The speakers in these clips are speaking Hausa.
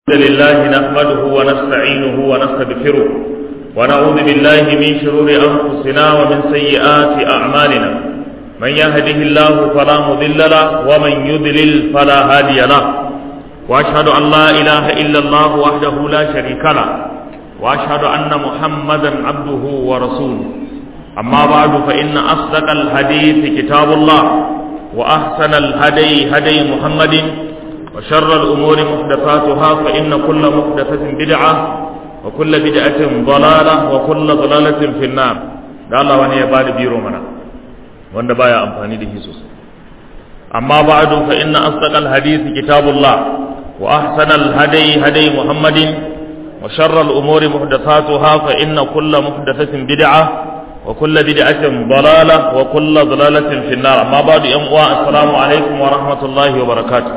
الحمد لله نحمده ونستعينه ونستغفره ونعوذ بالله من شرور أنفسنا ومن سيئات أعمالنا من يهده الله فلا مضل له ومن يضلل فلا هادي له وأشهد أن لا إله إلا الله وحده لا شريك له وأشهد أن محمدا عبده ورسوله أما بعد فإن أصدق الحديث كتاب الله وأحسن الهدي هدي محمد وشر الأمور محدثاتها فإن كل محدثة بدعة وكل بدعة ضلالة وكل ضلالة في النار da Allah wani ya bada biro mana wanda baya amfani da hisus amma ba'du fa inna asdaqal hadith kitabullah wa ahsanal hadi hadi muhammadin wa sharral umuri muhdathatuha fa inna kulla muhdathatin bid'ah wa kulla bid'atin dalalah wa kulla dalalatin fi an-nar amma ba'du yan uwa assalamu alaikum wa rahmatullahi wa barakatuh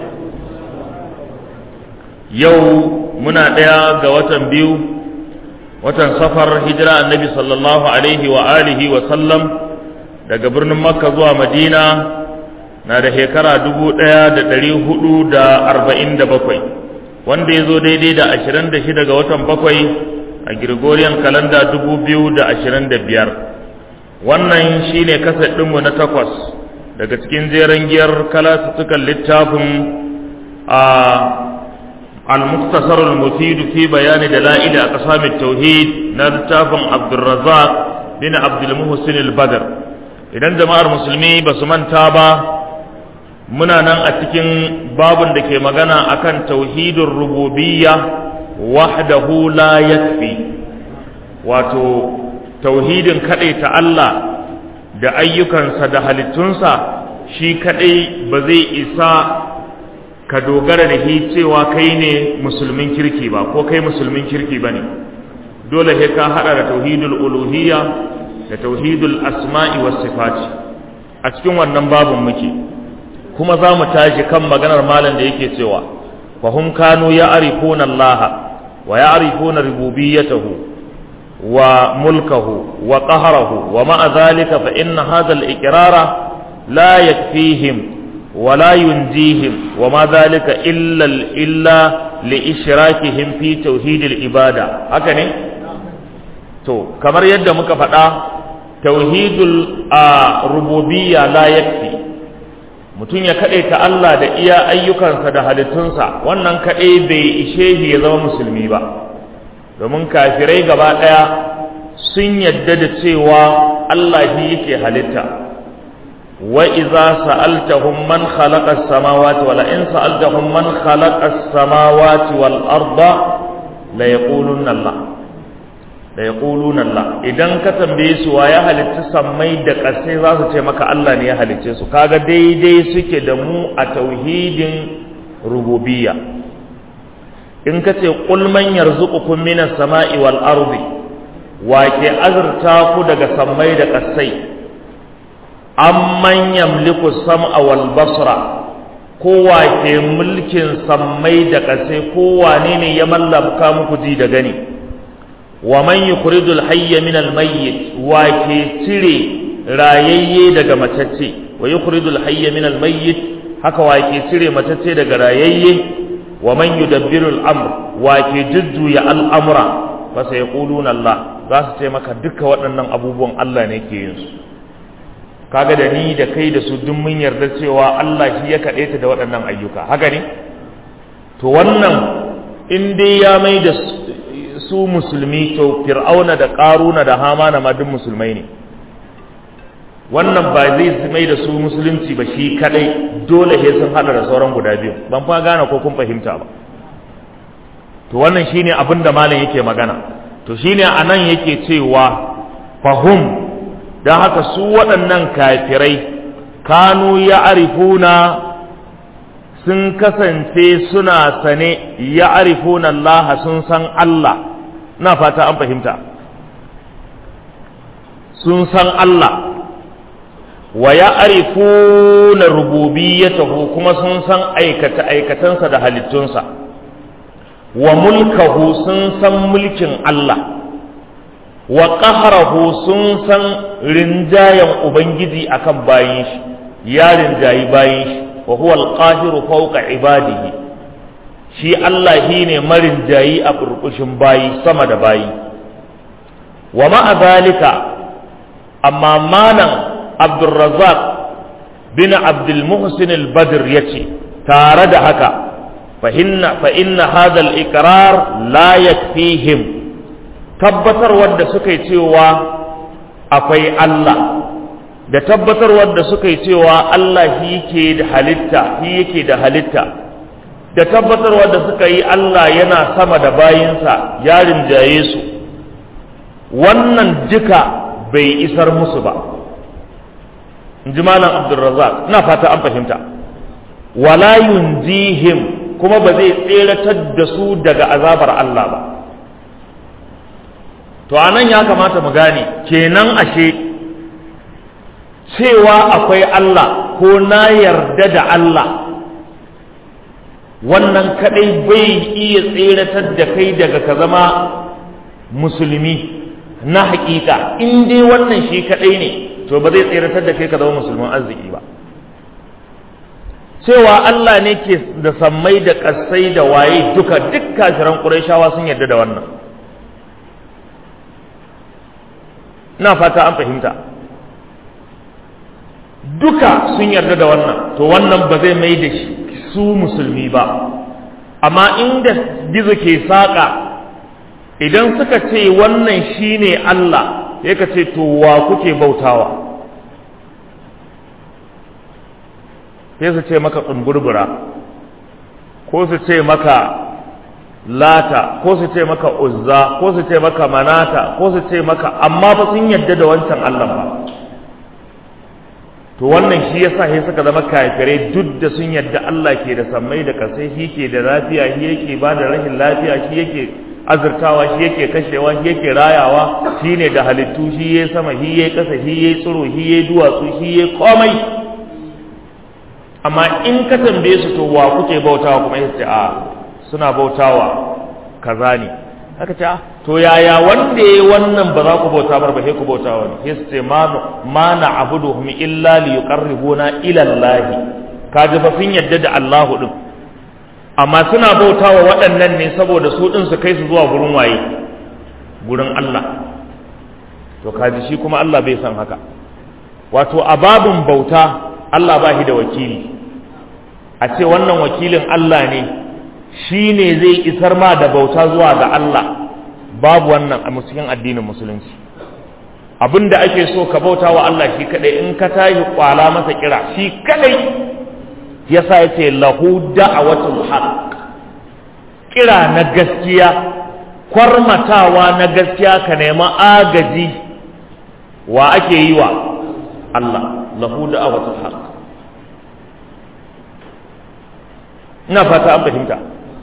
yau muna ɗaya ga watan biyu watan safar hijira annabi sallallahu alaihi wa alihi wa sallam daga birnin makka zuwa madina na da shekara dubu ɗaya da ɗari hudu da arba'in da bakwai wanda ya zo daidai da ashirin da shida ga watan bakwai a gregorian kalanda dubu biyu da ashirin da biyar wannan shine kasar ɗinmu na takwas daga cikin jeren giyar kalasuttukan littafin a المختصر المفيد في بيان دلائل أقسام التوحيد نرتاف عبد الرزاق بن عبد المحسن البدر idan jama'ar musulmi ba su manta ba muna nan a cikin babun da ke magana akan tauhidin rububiyya wahdahu la yakfi wato tauhidin ta Allah da ayyukansa da halittunsa shi kadai ba zai isa ka dogara da shi cewa kai ne musulmin kirki ba ko kai musulmin kirki ba ne dole sai ka hada da tauhidul uluhiyya da tauhidul asma'i was sifati a cikin wannan babun muke kuma za mu tashi kan maganar malam da yake cewa fa hum kanu ya'rifuna Allah wa ya'rifuna rububiyyatahu wa mulkahu wa qahrahu wa ma'a dhalika fa inna hadha al-iqrara la yakfihim ولا ينجيهم وما ذلك إلا إلا لإشراكهم في توحيد العبادة هكذا تو كما يد muka faɗa tauhidul rububiyya la yakfi mutum ya kaɗai ta Allah da iya ayyukansa da halittunsa wannan kaɗai bai ishe shi ya zama musulmi ba domin kafirai gaba ɗaya sun yadda da cewa Allah shi yake halitta وإذا سألتهم من خلق السماوات ولئن سألتهم من خلق السماوات والأرض ليقولن الله ليقولون الله idan ka tambaye su wa ya halitta sammai da ƙasai za su ce maka Allah ne ya halicce su kaga daidai suke da mu a tauhidin rububiyya in ka ce qul man yarzuqukum minas sama'i wal ardi wa ke azurta ku daga sammai da ƙasai amman yamliku sam'a wal basra kowa ke mulkin sammai da ƙasai kowa ne ne ya mallaka muku ji da gani wa man yukhrijul hayya min al mayyit wa ke cire rayayye daga matacce wa yukhrijul hayya min al mayyit haka wa ke cire matacce daga rayayye wa man yudabbiru al amr wa ke jujjuya al amra fa sayquluna Allah za su ce maka duka waɗannan abubuwan Allah ne ke yin su kaga da ni da kai da su duk mun yarda cewa Allah shi ya kaɗe ta da waɗannan ayyuka haka ne to wannan in dai ya mai da su musulmi to fir'auna da ƙaruna da hamana ma duk musulmai ne wannan ba zai mai da su musulunci ba shi kadai dole sai sun hada da sauran guda biyu ban fa gane ko kun fahimta ba to wannan shine abin da malam yake magana to shine anan yake cewa fahum don haka su waɗannan kafirai kanu ya arifuna sun kasance suna sane ya arifuna Allah sun san Allah na fata an fahimta sun san Allah wa ya arifuna rububiyatahu kuma sun san aikata-aikatansa da halittunsa wa mulkahu sun san mulkin Allah wa ƙaharahu sun san rinjayen Ubangiji akan bayin shi ya rinjayi bayin shi wa huwa al-qahiru fawqa ibadihi shi Allah shi ne marin jayi a ƙurƙushin bayi sama da bayi wa ma'a zalika amma malam abdulrazak bin abdulmuhsin al-badr ya ce tare da haka fa inna hadha al-iqrar la yakfihim tabbatar wadda suka yi cewa akwai Allah da tabbatar wadda suka yi cewa Allah shi yake da halitta shi yake da halitta da tabbatar wadda suka yi Allah yana sama da bayinsa ya rinjaye su wannan duka bai isar musu ba in ji malam abdulrazak ina fata an fahimta wala yunjihim kuma ba zai tseratar da su daga azabar Allah ba to anan ya kamata mu gane kenan ashe cewa akwai Allah ko na yarda da Allah wannan kadai bai iya tseratar da kai daga ka zama musulmi na hakika in dai wannan shi kadai ne to ba zai tseratar da kai ka zama musulman arziki ba cewa Allah ne ke da sammai da ƙasai da waye duka duk kafiran ƙurayshawa sun yarda da wannan ina fata an fahimta duka sun yarda da wannan to wannan ba zai mai da su musulmi ba amma inda gizo ke saƙa idan suka ce wannan shine Allah ya ka ce to wa kuke bautawa sai su ce maka tsumburbura ko su ce maka lata ko su ce maka uzza ko su ce maka manata ko su ce maka amma ba sun yadda da wancan Allah ba to wannan shi yasa sai suka zama kafirai duk da sun yadda Allah ke da sammai da kasai shi ke da lafiya shi yake ba da rashin lafiya shi yake azurtawa shi yake kashewa shi yake rayawa shi ne da halittu shi yayi sama shi yayi kasa shi yayi tsiro shi yayi duwatsu shi yayi komai amma in ka tambaye su to wa kuke bautawa kuma yace a suna bautawa kaza ne aka ce to yaya wanda yayi wannan ba za ku bauta bar ba sai ku bautawa ne sai su ce ma ma na'buduhum illa li yuqarribuna ila Allah kaji fa sun yadda da Allahu din amma suna bautawa waɗannan ne saboda su din su kai su zuwa gurin waye gurin Allah to kaji shi kuma Allah bai san haka wato a babin bauta Allah ba shi da wakili a ce wannan wakilin Allah ne shi ne zai isar ma da bauta zuwa ga Allah babu wannan a cikin addinin musulunci abin da ake so ka bauta wa Allah shi kadai in ka tashi kwala masa kira shi kadai yasa yace lahu da'watul haqq kira na gaskiya kwarmatawa na gaskiya ka nema agaji wa ake yi wa Allah lahu da'watul haqq ina fata an fahimta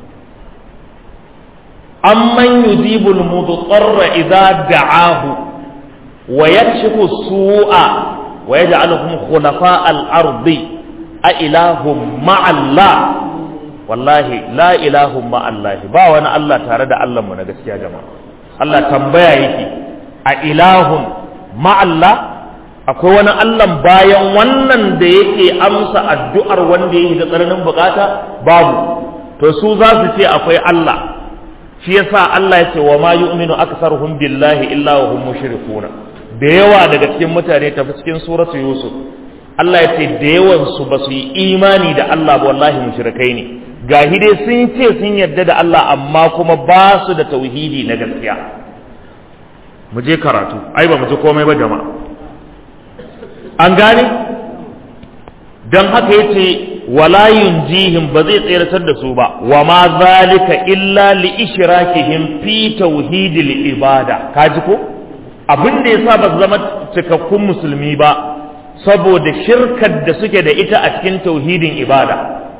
amman yujibul mudarra idza da'ahu wa yakshifu su'a wa yaj'aluhum khulafa al-ardi a ilahum ma'allah wallahi la ilahum ma'allah ba wani Allah tare da Allah mu na gaskiya jama'a Allah tambaya yake a ilahun ma'allah akwai wani Allah bayan wannan da yake amsa addu'ar wanda yake da tsananin bukata babu to su za su ce akwai Allah shi yasa Allah ya ce wa ma yu'minu aktsaruhum billahi illa wa hum mushrikuna da yawa daga cikin mutane tafi cikin suratu yusuf Allah ya ce da yawan su ba su yi imani da Allah ba wallahi mushrikai ne gahi dai sun ce sun yarda da Allah amma kuma ba su da tauhidi na gaskiya mu je karatu ai ba mu ji komai ba jama'a an gane dan haka yace wala yunjihim ba zai tseratar da su ba wa ma zalika illa li ishrakihim fi tauhidil ibada kaji ko abin da yasa ba zama cikakkun musulmi ba saboda shirkar da suke da ita a cikin tauhidin ibada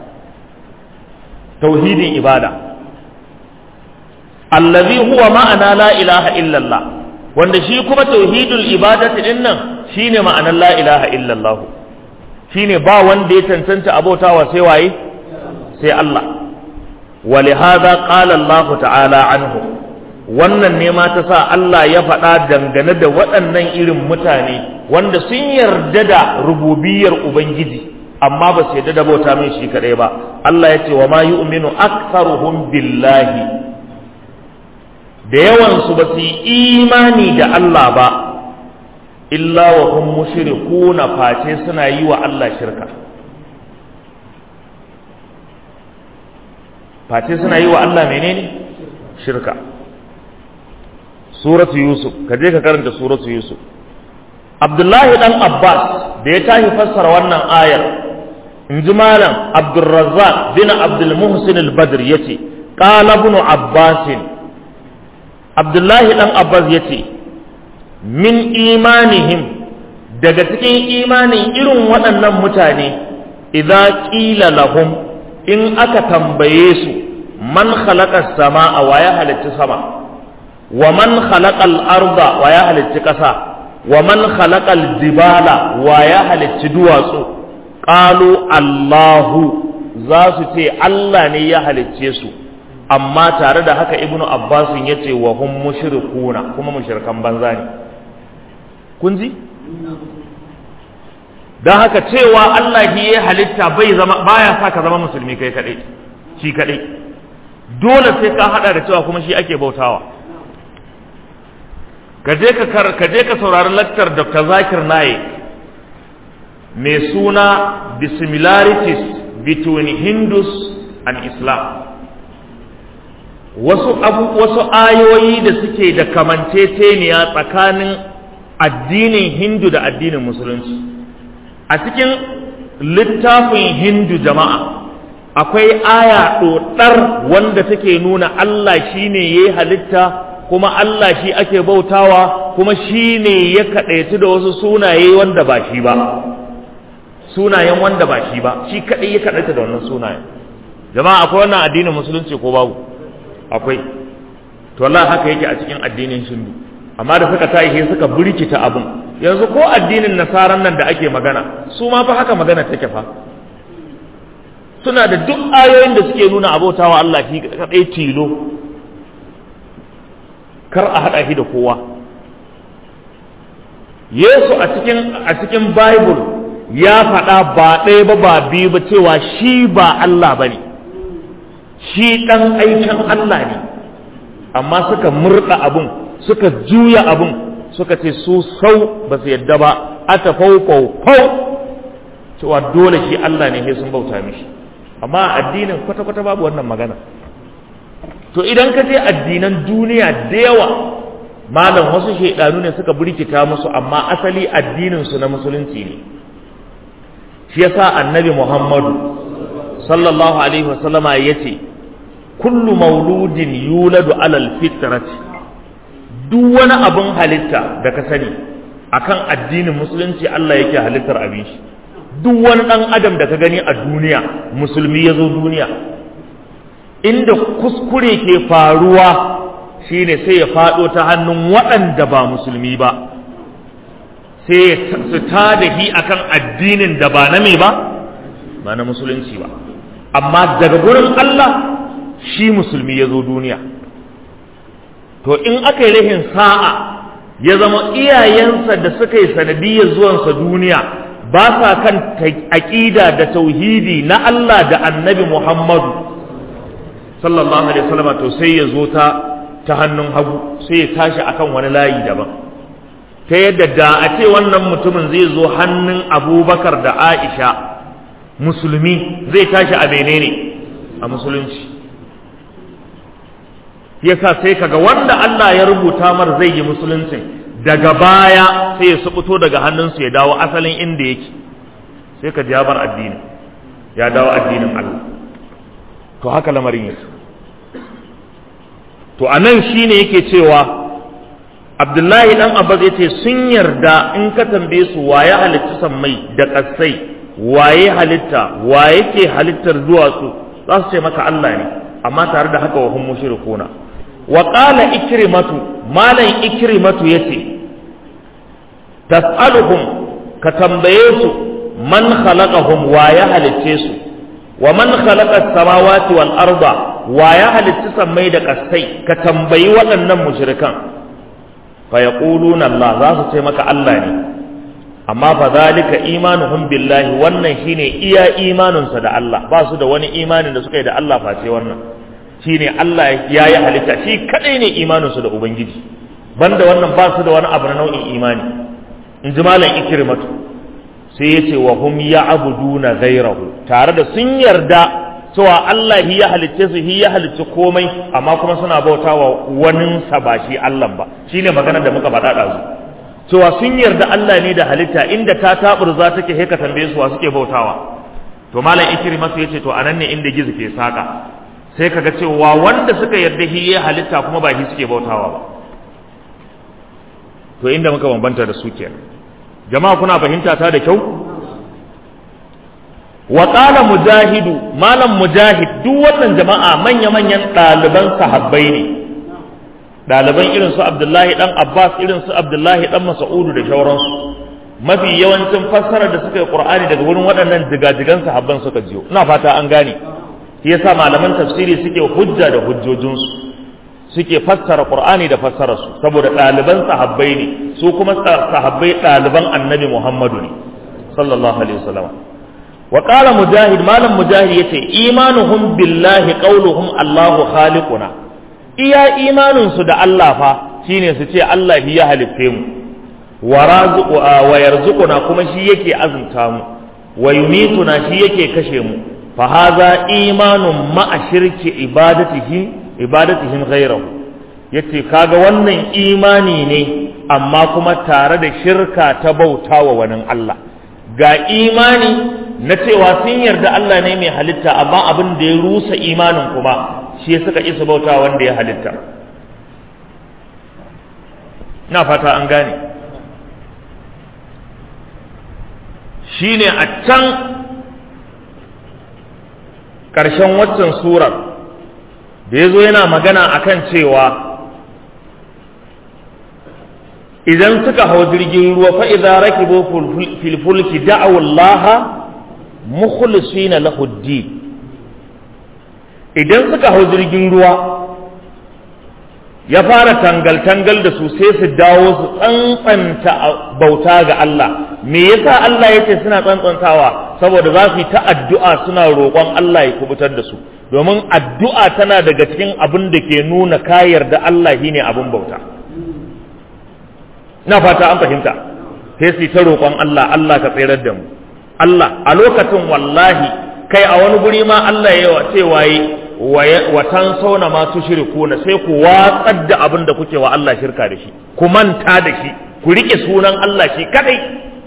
tauhidin ibada allazi huwa ma'ana la ilaha illallah wanda shi kuma tauhidul ibadati din nan shine ma'anar la ilaha illallah shine ba wanda ya cancanta abautawa sai waye sai Allah ولهذا قال الله تعالى عنه wannan ne ma ta sa Allah ya faɗa dangane da waɗannan irin mutane wanda sun yarda da rububiyar Ubangiji amma ba su yarda da bauta mai shi kaɗai ba Allah ya ce wa ma yu'minu aktharuhum billahi da yawan su ba su yi imani da Allah ba illa wa hum mushrikuna face suna yi wa Allah shirka face suna yi wa Allah menene shirka suratu yusuf ka je ka karanta suratu yusuf abdullahi dan abbas da ya tashi fassara wannan ayar in ji malam abdulrazzaq bin abdulmuhsin al-badr yace qala ibn abbas abdullahi dan abbas yace min imanihim daga cikin imanin irin waɗannan mutane idza qila lahum in aka tambaye su man khalaqa samaa wa ya halitta sama wa man khalaqa al-arda wa ya halitta ƙasa wa man khalaqa al-jibala wa ya halitta duwatsu qalu Allahu za su ce Allah ne ya halicce su amma tare da haka ibnu Abbas ya ce wa hum mushrikuna kuma mushrikan banza ne kun ji don haka cewa Allah shi ya halitta bai zama baya sa ka zama musulmi kai kadai shi kadai dole sai ka hada da cewa kuma shi ake bautawa ka je ka ka je ka saurari laktar Dr. Zakir Naik mai suna the similarities between Hindus and Islam wasu abu wasu ayoyi da suke da kamanceceniya tsakanin addinin Hindu da addinin Musulunci a cikin littafin Hindu jama'a akwai aya ɗoɗar wanda take nuna Allah shi ne ya yi halitta kuma Allah shi ake bautawa kuma shi ne ya kaɗaitu da wasu sunaye wanda ba shi ba sunayen wanda ba shi ba shi kaɗai ya kaɗaita da wannan sunayen jama'a akwai wannan addinin musulunci ko babu akwai to Allah haka yake a cikin addinin shindu amma da suka tashi suka burkita abun yanzu ko addinin nasaran nan da ake magana su ma fa haka magana take fa suna da duk ayoyin da suke nuna abautawa Allah shi kadai tilo kar a hada shi da kowa Yesu a cikin a cikin Bible ya faɗa ba ɗaya ba ba biyu ba cewa shi ba Allah ba ne shi ɗan aikin Allah ne amma suka murɗa abun suka juya abun suka ce su sau ba su yadda ba ata fau fau cewa dole shi Allah ne sai sun bauta mishi amma addinin kwata-kwata babu wannan magana to idan ka je addinan duniya da yawa malam wasu shaidanu ne suka burkita musu amma asali addinin su na musulunci ne shi yasa annabi Muhammadu sallallahu alaihi wasallama yace kullu mauludin yuladu alal fitrati duk wani abin halitta da ka sani akan addinin musulunci Allah yake halittar abin shi duk wani dan adam da ka gani a duniya musulmi ya zo duniya inda kuskure ke faruwa shine sai ya faɗo ta hannun waɗanda ba musulmi ba sai su ta da hi akan addinin da ba na me ba ba na musulunci ba amma daga gurin Allah shi musulmi ya zo duniya to in aka yi rahin sa'a ya zama iyayensa da suka yi sanadiyar zuwansa duniya ba sa kan aƙida da tauhidi na Allah da annabi Muhammadu sallallahu alaihi wasallam to sai ya zo ta ta hannun hagu sai ya tashi akan wani layi daban ta yadda da a ce wannan mutumin zai zo hannun abubakar da aisha musulmi zai tashi a menene a musulunci yasa sai kaga wanda Allah ya rubuta mar zai yi musuluncin daga baya sai ya subuto daga hannunsu ya dawo asalin inda yake sai ka ya bar addini ya dawo addinin Allah to haka lamarin yake to anan shine yake cewa Abdullahi dan Abbas yace sun yarda in ka tambaye su waye halitta sammai da kasai waye halitta waye ke halittar duwatsu za su ce maka Allah ne amma tare da haka wa hum mushrikuna wa qala ikrimatu malan ikrimatu yace tas'aluhum ka tambaye su man khalaqahum wa ya halicce su wa man khalaqa as-samawati wal arda wa ya halicci sammai da kasai ka tambayi waɗannan mushrikan fa yaquluna Allah za su ce maka Allah ne amma fa zalika imanuhum billahi wannan shine iya imaninsa da Allah ba su da wani imanin da suka yi da Allah face wannan shine Allah ya yi halitta shi kadai ne imaninsu da ubangiji banda wannan ba su da wani abu na nau'in imani in ji malam ikrimatu sai ya ce wa hum ya'buduna ghayrahu tare da sun yarda cewa Allah hi ya halicce su hi ya halicci komai amma kuma suna bautawa wani sa ba shi Allah ba shine magana da muka faɗa ɗazu cewa sun yarda Allah ne da halitta inda ta taburza take he ka tambaye su wa suke bautawa to malam ikrimatu yace to anan ne inda gizo ke saka sai kaga cewa wanda suka yarda hi ya halitta kuma ba shi suke bautawa ba to inda muka bambanta da su kenan jama'a kuna fahimta ta da kyau wa qala mujahidu malam mujahid duk wannan jama'a manya manyan ɗaliban sahabbai ne ɗaliban irin su abdullahi dan abbas irin su abdullahi dan mas'udu da shauransu mafi yawancin fassarar da suka yi qur'ani daga wurin waɗannan jigajigan sahabban suka jiyo ina fata an gane shi yasa malaman tafsiri suke hujja da hujjojinsu suke fassara qur'ani da fassararsu saboda ɗaliban sahabbai ne su kuma sahabbai ɗaliban annabi muhammadu ne sallallahu alaihi wasallam wa qala mujahid malam mujahid yace imanuhum billahi qauluhum allahu khaliquna iya imanin su da Allah fa shine su ce Allah ya halitte mu wa razuqu wa yarzuquna kuma shi yake azunta mu wa yumituna shi yake kashe mu fa hadha imanun ma'a shirki ibadatihi ibadatihim ghayrahu yace kaga wannan imani ne amma kuma tare da shirka ta bautawa wani Allah ga imani na cewa sun yarda Allah ne mai halitta amma abin da ya rusa imanin kuma shi suka isa bauta wanda ya halitta na fata an gane shine a can ƙarshen waccan surar da ya zo yana magana akan cewa idan suka hau jirgin ruwa fa idza rakibu fil fulki da'u Allah mukhlisina lahu idan suka hau jirgin ruwa ya fara tangal tangal da su sai su dawo su tsantsanta bauta ga Allah me yasa Allah yace suna tsantsantawa saboda za su yi ta addu'a suna roƙon Allah ya kubutar da su domin addu'a tana daga cikin abin da ke nuna ka yarda Allah shine abin bauta na fata an fahimta sai su ta roƙon Allah Allah ka tsirar da mu Allah a lokacin wallahi kai a wani guri ma Allah ya ce waye wa tan sauna ma tushrikuna sai ku watsar da abin da kuke wa Allah shirka da shi ku manta da shi ku rike sunan Allah shi kadai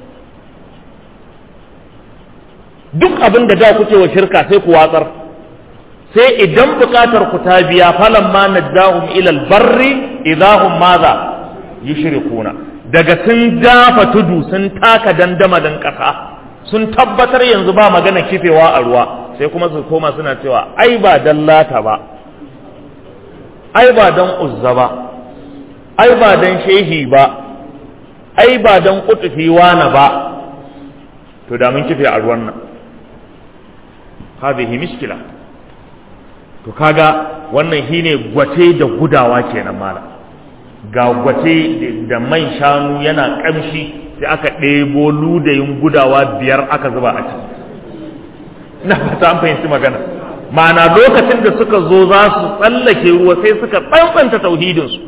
duk abin da da kuke wa shirka sai ku watsar sai idan bukatar ku ta biya falan ma najahum ila albarri idahum madha yushrikuna daga sun dafa tudu sun taka dandama dan kasa sun tabbatar yanzu ba magana kifewa a ruwa sai kuma su koma suna cewa ai ba dan lata ba ai ba dan uzza ba ai ba dan shehi ba ai ba dan kutufi wana ba to da mun kife a ruwan nan hadhihi mishkila to kaga wannan shine gwate da gudawa kenan mala ga gwate da man shanu yana kamshi sai aka ɗebo ludayin gudawa biyar aka zuba a ciki na fata an fahimci magana ma'ana lokacin da suka zo za su tsallake ruwa sai suka tsantsanta tauhidinsu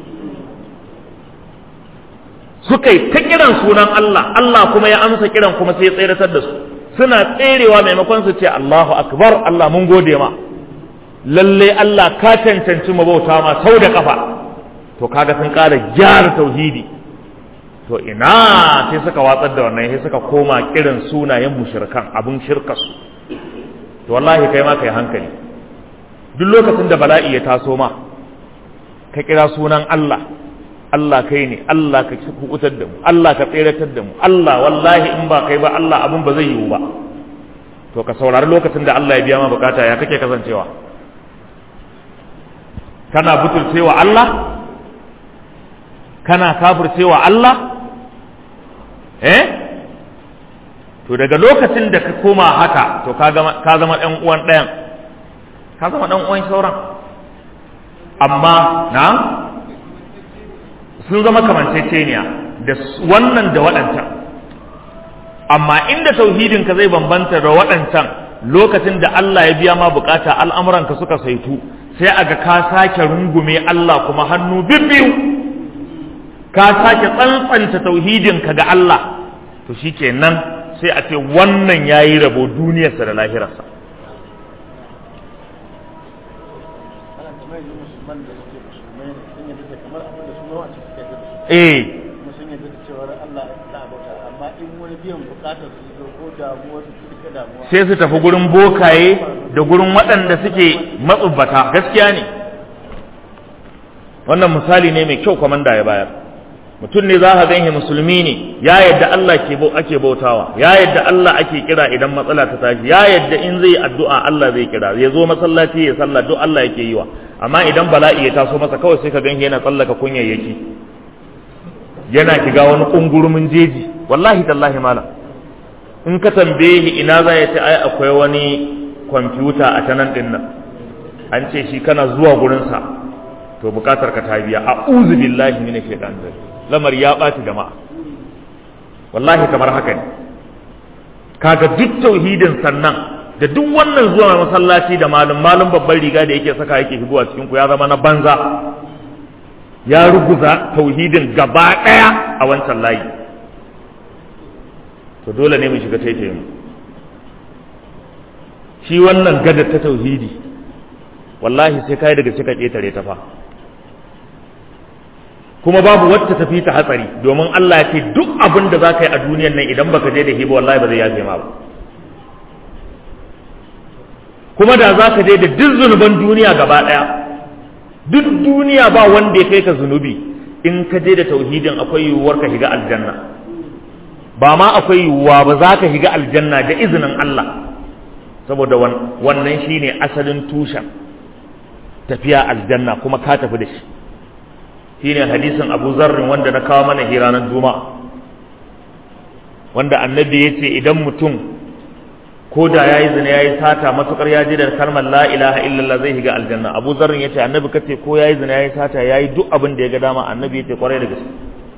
suka yi ta kiran sunan Allah Allah kuma ya amsa kiran kuma sai ya tseratar da su suna tserewa maimakon su ce Allahu akbar Allah mun gode ma lalle Allah ka cancanci mabauta ma sau da kafa to kaga sun ƙara gyara tauhidi to ina sai suka watsar da wannan sai suka koma kiran sunayen mushrikan abun shirkarsu to wallahi kai ma kai hankali duk lokacin da bala'i ya taso ma ka kira sunan Allah Allah kai ne Allah ka kukutar da mu Allah ka tseratar da mu Allah wallahi in ba kai ba Allah abun ba zai yiwu ba to ka saurari lokacin da Allah ya biya ma bukata ya kake kasancewa kana butulcewa Allah kana kafircewa Allah eh to daga lokacin da ka koma haka to ka zama ɗan uwan ɗayan ka zama ɗan uwan sauran amma na sun zama kamanceceniya da wannan da waɗancan amma inda tauhidin ka zai bambanta da waɗancan lokacin da Allah ya biya ma bukata al'amuranka suka saitu sai aga ka sake rungume Allah kuma hannu bibbiyu ka sake tsantsanta tauhidinka ga Allah to shikenan sai a ce wannan yayi rabo duniyarsa da lahirarsa eh sai su tafi gurin bokaye da gurin waɗanda suke matsubbata gaskiya ne wannan misali ne mai kyau kwamanda ya bayar mutum ne za ka ganshi musulmi ne ya yadda Allah ke ake bautawa ya yadda Allah ake kira idan matsala ta tashi ya yadda in zai addu'a Allah zai kira ya zo masallaci ya sallah duk Allah yake yi wa amma idan bala'i ya taso masa kawai sai ka ganshi yana tsallaka kunyayyaki yana shiga wani kungurumin jeji wallahi tallahi malam in ka tambaye shi ina za ya ce ai akwai wani kwamfuta a ta nan dinnan an ce shi kana zuwa gurinsa to bukatar ka ta biya a uzu billahi mini shaitan lamar ya ɓaci jama'a wallahi kamar haka ne kaga duk tauhidin sannan da duk wannan zuwa masallaci da malum malum babban riga da yake saka yake shigowa cikin ku ya zama na banza ya ruguza tauhidin gaba ɗaya a wancan layi to dole ne mu shiga taitaye mu shi wannan gadar ta tauhidi wallahi sai kai daga cika ƙetare ta fa kuma babu wacce tafi ta hatsari domin Allah ya ce duk abin da za ka yi a duniyan nan idan baka je da hiba wallahi ba zai yafe ma ba kuma da za ka je da duk zunuban duniya gaba ɗaya duk duniya ba wanda ya kai ka zunubi in ka je da tauhidin akwai yiwuwar ka shiga aljanna ba ma akwai yiwuwa ba za ka shiga aljanna da izinin Allah saboda wannan shine asalin tushen tafiya aljanna kuma ka tafi da shi shine hadisin Abu Zarrin wanda na kawo mana hiranar Juma'a wanda annabi ya ce idan mutum ko da yayi zina yayi sata matukar ya ji da kalmar la ilaha illallah zai shiga aljanna Abu Zarrin ya ce annabi kace ko yayi zina yayi sata yayi duk abin da ya ga dama annabi ya ce kwarai da gaske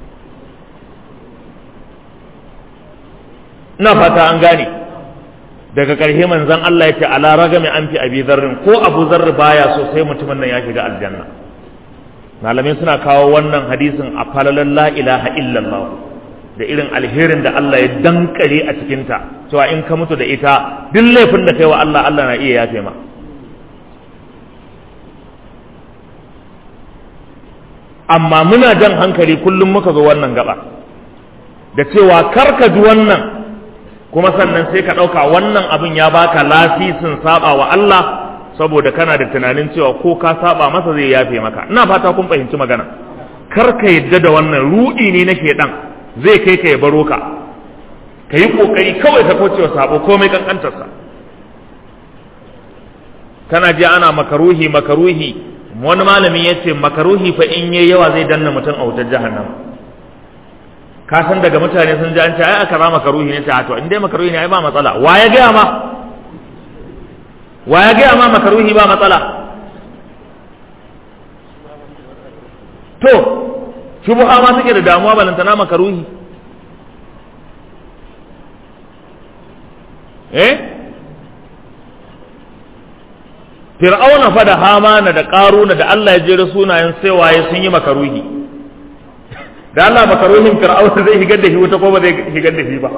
ina fata an gane daga ƙarshe manzon Allah ya ce ala ragami an fi abi zarrin ko abu zarri baya so sai mutumin nan ya shiga aljanna malamai suna kawo wannan hadisin a falalan la ilaha illallah da irin alherin da Allah ya dankare a cikinta cewa in ka mutu da ita duk laifin da kai wa Allah Allah na iya yafe ma amma muna jan hankali kullum muka zo wannan gaba da cewa karka ji wannan kuma sannan sai ka ɗauka wannan abin ya baka lasisin saba wa Allah saboda kana da tunanin cewa ko ka saba masa zai yafe maka ina fata kun fahimci magana kar ka yadda da wannan ruɗi ne na shedan zai kai ka ya baro ka ka yi kokari kawai ka kaucewa sabo komai kankantarsa kana ji ana makaruhi makaruhi wani malami ya ce makaruhi fa in yayi yawa zai danna mutum a wutar jahannama ka san daga mutane sun ji an ce ai aka ba makaruhi ne ta to in dai makaruhi ne ai ba matsala wa ya gaya ma wa ya gaya ma makaruhi ba matsala to shubuha ma suke da damuwa balantana makaruhi eh fir'auna fa da hamana da karuna da Allah ya jera sunayen sai waye sun yi makaruhi da Allah makaruhin fir'auna zai higar da shi wuta ko ba zai higar da shi ba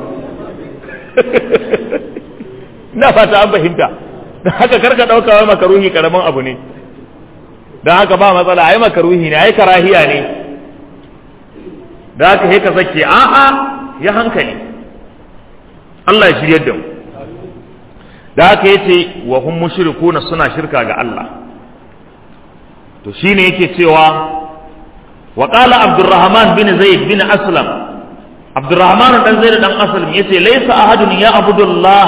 ina fata an fahimta da haka karka dauka wai makaruhi karaman abu ne dan haka ba matsala ai makaruhi ne ai karahiya ne da haka sai ka sake a'a ya hankali Allah ya shiryar da mu da haka yace wa hum mushrikuna suna shirka ga Allah to shine yake cewa وقال عبد الرحمن بن زيد بن أسلم عبد الرحمن بن زيد بن أسلم يسي ليس أحد يعبد الله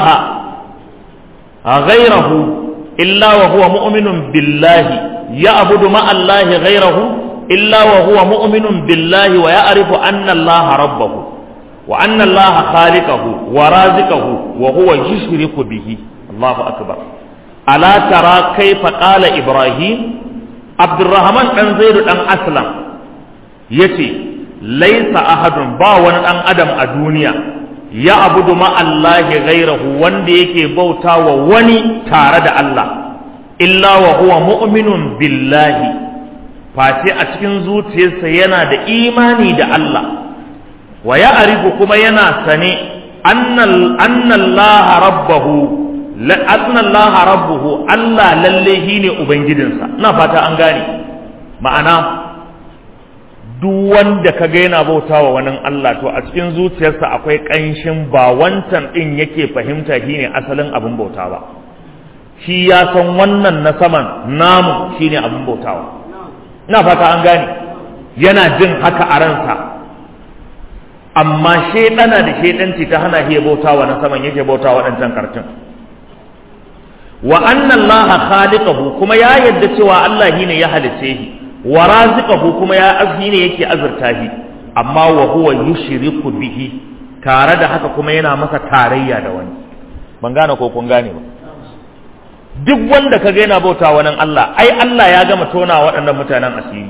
غيره إلا وهو مؤمن بالله يعبد مع الله غيره إلا وهو مؤمن بالله ويعرف أن الله ربه وأن الله خالقه ورازقه وهو يشرك به الله أكبر ألا ترى كيف قال إبراهيم عبد الرحمن بن زيد بن أسلم ya ce laisa ahadun ba wani ɗan adam a duniya ya abudu ma'allahi ghairahu wanda yake bauta wa wani tare da Allah illa wa huwa mu'minun billahi face a cikin zuciyarsa yana da imani da Allah wa ya arifu kuma yana sane annallaha rabbahu annallaha rabbuhu Allah lalle shine ubangijinsa ina fata an gane ma'ana duk wanda ka ga yana bautawa wani Allah to a cikin zuciyarsa akwai ƙanshin ba wancan ɗin yake fahimta shine asalin abin bauta ba shi ya san wannan na saman namu shine abin bautawa ina fata an gane yana jin haka a ransa amma shaidana da shaidanci ta hana shi bautawa na saman yake bautawa waɗancan kartun wa anna allaha khaliqahu kuma ya yadda cewa Allah shine ya halice shi wa raziqahu kuma ya azhi ne yake azurta shi amma wa huwa yushriku bihi tare da haka kuma yana masa tarayya da wani ban gane ko kun gane ba duk wanda kaga yana bauta wa nan Allah ai Allah ya gama tona waɗannan mutanen asiri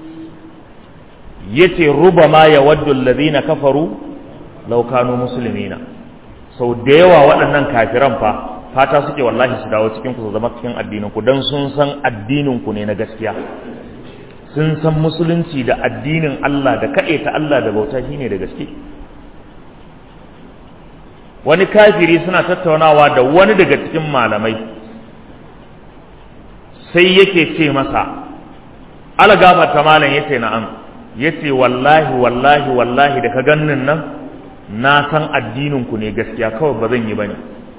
yace rubama yawaddu alladhina kafaru law kanu muslimina sau da yawa waɗannan kafiran fa fata suke wallahi su dawo cikin ku su zama cikin addinin ku dan sun san addinin ku ne na gaskiya sun san musulunci da addinin Allah da ta Allah da bauta shine da gaske wani kafiri suna tattaunawa da wani daga cikin malamai sai yake ce masa algafa ta malam yace na'am yace wallahi wallahi wallahi da ka gannin nan na san addinin ku ne gaskiya kawai ba zan yi bane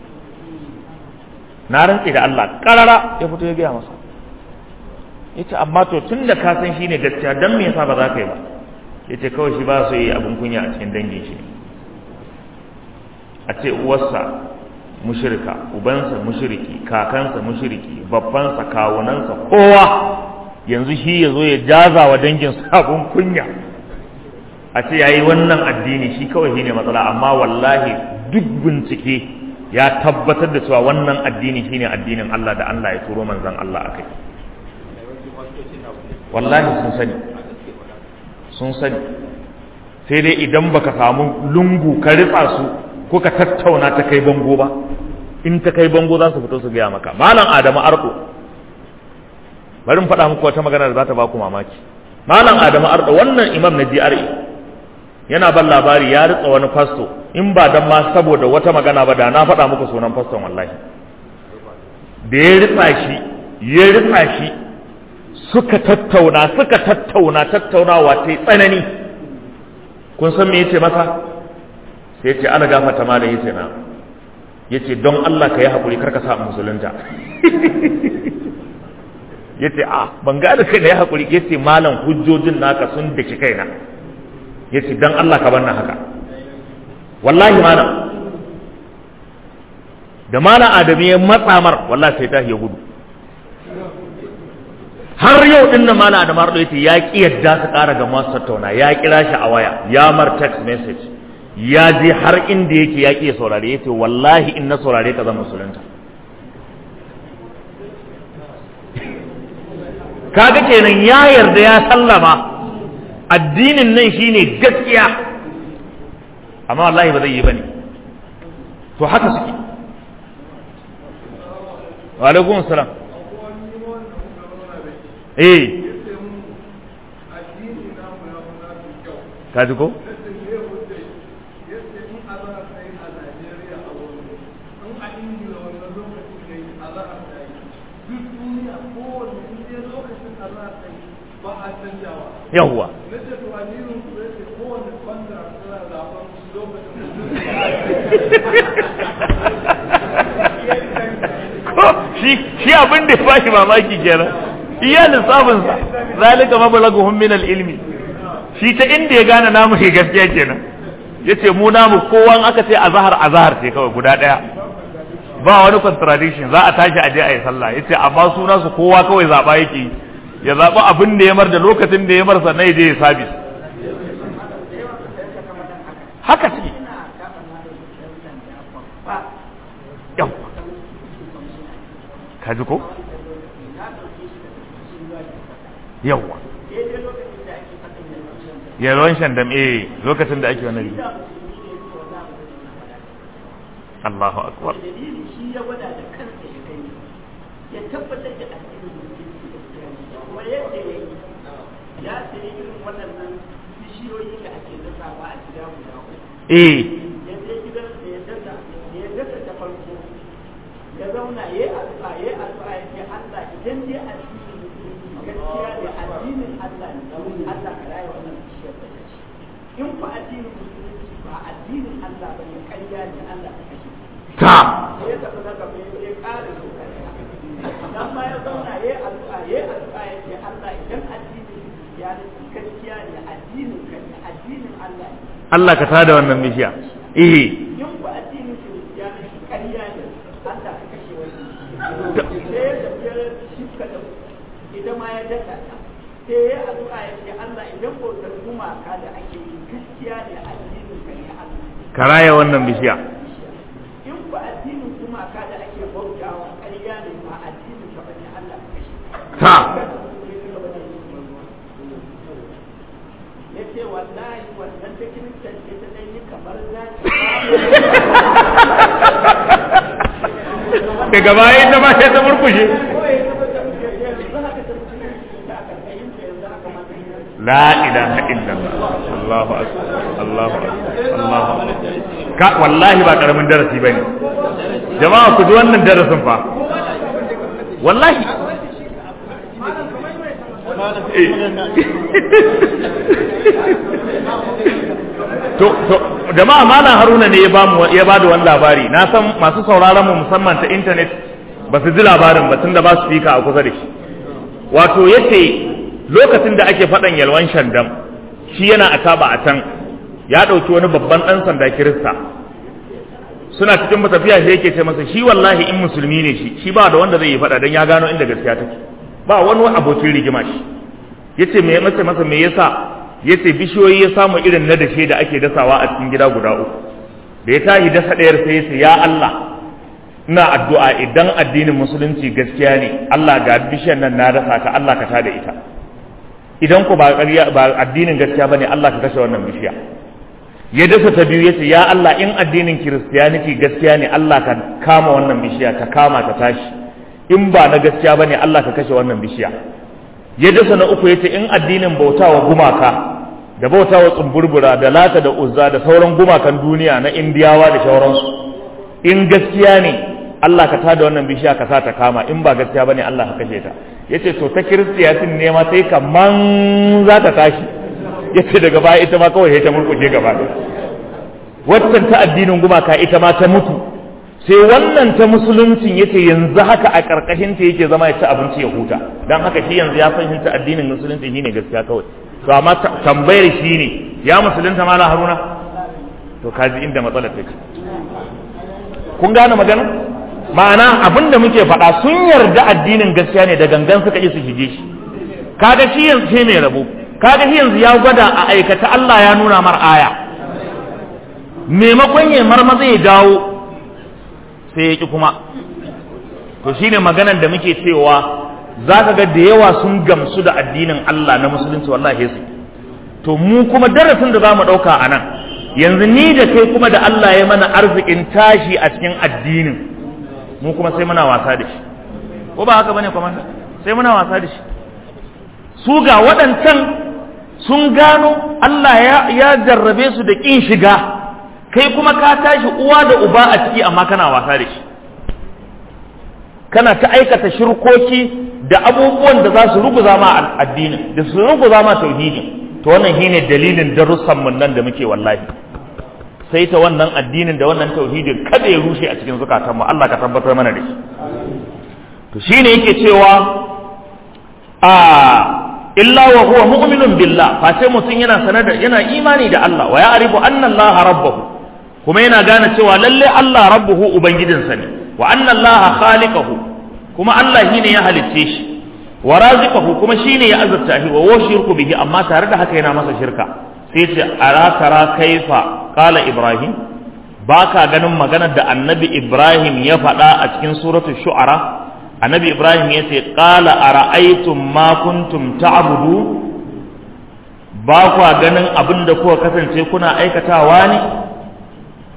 na rantse da Allah karara ya fito ya gaya masa yace amma to tun da ka san shine gaskiya dan me yasa ba za ka yi ba yace kawai shi ba su yi abin kunya a cikin dangin shi a ce uwarsa mushrika ubansa mushriki kakansa mushriki babbansa kawunansa kowa yanzu shi ya zo ya jaza wa dangin abin kunya a ce yayi wannan addini shi kawai shine matsala amma wallahi duk bincike ya tabbatar da cewa wannan addini shine addinin Allah da Allah ya turo manzon Allah akai wallahi sun sani sun sani sai dai idan baka samu lungu ka ritsa su ko ka tattauna ta kai bango ba in ta kai bango za su fito su gaya maka malam adamu ardo bari in faɗa muku wata magana da za ta ba ku mamaki malam adamu ardo wannan imam na GRA yana ban labari ya ritsa wani fasto in ba dan ma saboda wata magana ba da na faɗa muku sunan faston wallahi da ya ritsa shi ya ritsa shi suka tattauna suka tattauna tattaunawa ta yi tsanani kun san me yace masa sai yace ana gafata malam yace na yace don Allah ka yi hakuri karka sa musulunta yace a ban ga da kai da ya hakuri yace malam hujjojin naka sun daki kaina yace don Allah ka banna haka wallahi malam da malam adamu ya matsa mar wallahi sai ta ya gudu har yau din nan mala da mardo yace ya ki yadda su ƙara ga masu tattauna ya kira shi a waya ya mar text message ya je har inda yake ya ki saurare yace wallahi in na saurare ka zan musulunta kaga kenan ya yarda ya sallama addinin nan shine gaskiya amma wallahi ba zai yi bane to haka suke wa alaikum salam eh kaji ko yawwa shi abin da ya bashi mamaki kenan iya lissafinsa zalika mablaguhum min al-ilmi shi ta inda ya gane namu ne gaskiya kenan yace mu namu kowa aka ce azhar azhar ce kawai guda daya ba wani contradiction za a tashi aje a yi sallah yace amma suna su kowa kawai zaba yake ya zaba abin da ya mar da lokacin da ya mar sannan ya je ya sabis haka ce yau ka ji ko yawwa yalwan shandam eh lokacin da ake wani Allahu akbar dalili shi ya gwada da kansa ya gani ya tabbatar da addinin musulunci da kiyama kuma yadda ya yi ya sayi irin waɗannan bishiyoyi da ake dasawa a gida guda uku eh ya je gidan da ya dasa da ya dasa ta farko ya zauna ya yi addu'a ya yi addu'a ya ce Allah idan dai addinin musulunci gaskiya ne addinin Allah ne Allah ka raye wannan bishiyar da ta ci in ku addinin musulunci ba addinin Allah ba ne ƙarya ne Allah ka kashe ta sai ya tafi na gaba ya je ƙara so ƙarya dan ma ya zauna ya yi addu'a ya yi addu'a ya ce Allah idan addinin ya ne gaskiya ne addinin ka ne addinin Allah ne Allah ka tada wannan bishiya eh in ku addinin kiristiyanci ƙarya ne Allah ka kashe wani sai ya tafi ya shifka da ita ma ya dasa ta sai ya addu'a ya ce Allah idan bautar gumaka da ake yi gaskiya ne addinin ka ne Allah ka raya wannan bishiya in ku addinin gumaka da ake bautawa ƙarya ne ba addinin ka bane Allah ka kashe ta ya ce wallahi wannan ta kiristan ce ta ɗan yi kamar za daga baya ita ma sai ta murkushe la ilaha illallah Allahu akbar Allahu akbar Allahu akbar ka wallahi ba karamin darasi bane jama'a ku ji wannan darasin fa wallahi Eh. to to jama'a malam haruna ne ya ba mu ya ba da wani labari na san masu sauraron mu musamman ta internet ba su ji labarin ba tunda ba su fika a kusa da shi wato yace lokacin da ake faɗan yalwan shandam shi yana a taba a can ya ɗauki wani babban ɗan sanda kirista suna cikin tafiya sai yake ce masa shi wallahi in musulmi ne shi shi ba da wanda zai yi faɗa don ya gano inda gaskiya take ba wani abokin rigima shi yace me masa masa me yasa yace bishiyoyi ya samu irin na dashe da ake dasawa a cikin gida guda uku da ya tashi dasa ɗayar sai yace ya Allah ina addu'a idan addinin musulunci gaskiya ne Allah ga bishiyar nan na dasa ta Allah ka tada ita idan ku ba ƙarya ba addinin gaskiya bane Allah ka kashe wannan bishiya ya dasa ta biyu yace ya Allah in addinin kiristiyaniti gaskiya ne Allah ka kama wannan bishiya ta kama ta tashi in ba na gaskiya bane Allah ka kashe wannan bishiya ya dasa na uku yace in addinin bautawa gumaka da bautawa tsumburbura da lata da uzza da sauran gumakan duniya na indiyawa da sauransu in gaskiya ne Allah ka tada wannan bishiya ka sa ta kama in ba gaskiya bane Allah ka kashe ta yace to ta kiristiyatin ne ma sai kaman za ta tashi yace daga baya ita ma kawai sai ta murkushe gaba ɗaya waccan ta addinin gumaka ita ma ta mutu sai wannan ta musuluncin yace yanzu haka a karkashin ta yake zama ya ci abinci ya huta dan haka shi yanzu ya fahimta addinin musulunci shine gaskiya kawai to amma tambayar shi ne ya musulunta mala haruna to kaji inda matsalar take kun gane magana ma'ana abin da muke faɗa sun yarda addinin gaskiya ne da gangan suka yi su shige shi kaga shi yanzu sai mai rabo kaga shi yanzu ya gwada a aikata Allah ya nuna mar aya maimakon ya marmaza ya dawo sai ya ki kuma to shine maganar da muke cewa za ka ga da yawa sun gamsu da addinin Allah na musulunci wallahi su to mu kuma darasin da za mu ɗauka a nan yanzu ni da kai kuma da Allah ya mana arzikin tashi a cikin addinin mu kuma sai muna wasa da shi ko ba haka bane kuma sai muna wasa da shi su ga waɗancan sun gano Allah ya, ya jarrabe su da ƙin shiga kai kuma ka tashi uwa da uba a ciki amma kana wasa da shi kana ta aikata shirkoki da abubuwan da za su ruguza ma addinin da su ruguza ma tauhidin to wannan shine dalilin darussan mun nan da muke wallahi sai ta wannan addinin da wannan tauhidin kada ya rushe a cikin zukatanmu Allah ka tabbatar mana da shi to shine yake cewa a illa wa huwa mu'minun billah fa sai mutum yana sanar da yana imani da Allah wa ya'rifu anna Allah rabbuhu kuma yana gane cewa lalle Allah rabbuhu ubangijinsa ne wa anna Allah khaliquhu kuma Allah shine ya halicce shi wa raziquhu kuma shine ya azurta shi wa washirku bihi amma tare da haka yana masa shirka sai ce arakara kaifa qala ibrahim baka ganin maganar da annabi ibrahim ya faɗa a cikin suratul shu'ara annabi ibrahim ya ce qala ara'aytum ma kuntum ta'budu ba kwa ganin abin da kuka kasance kuna aikatawa ne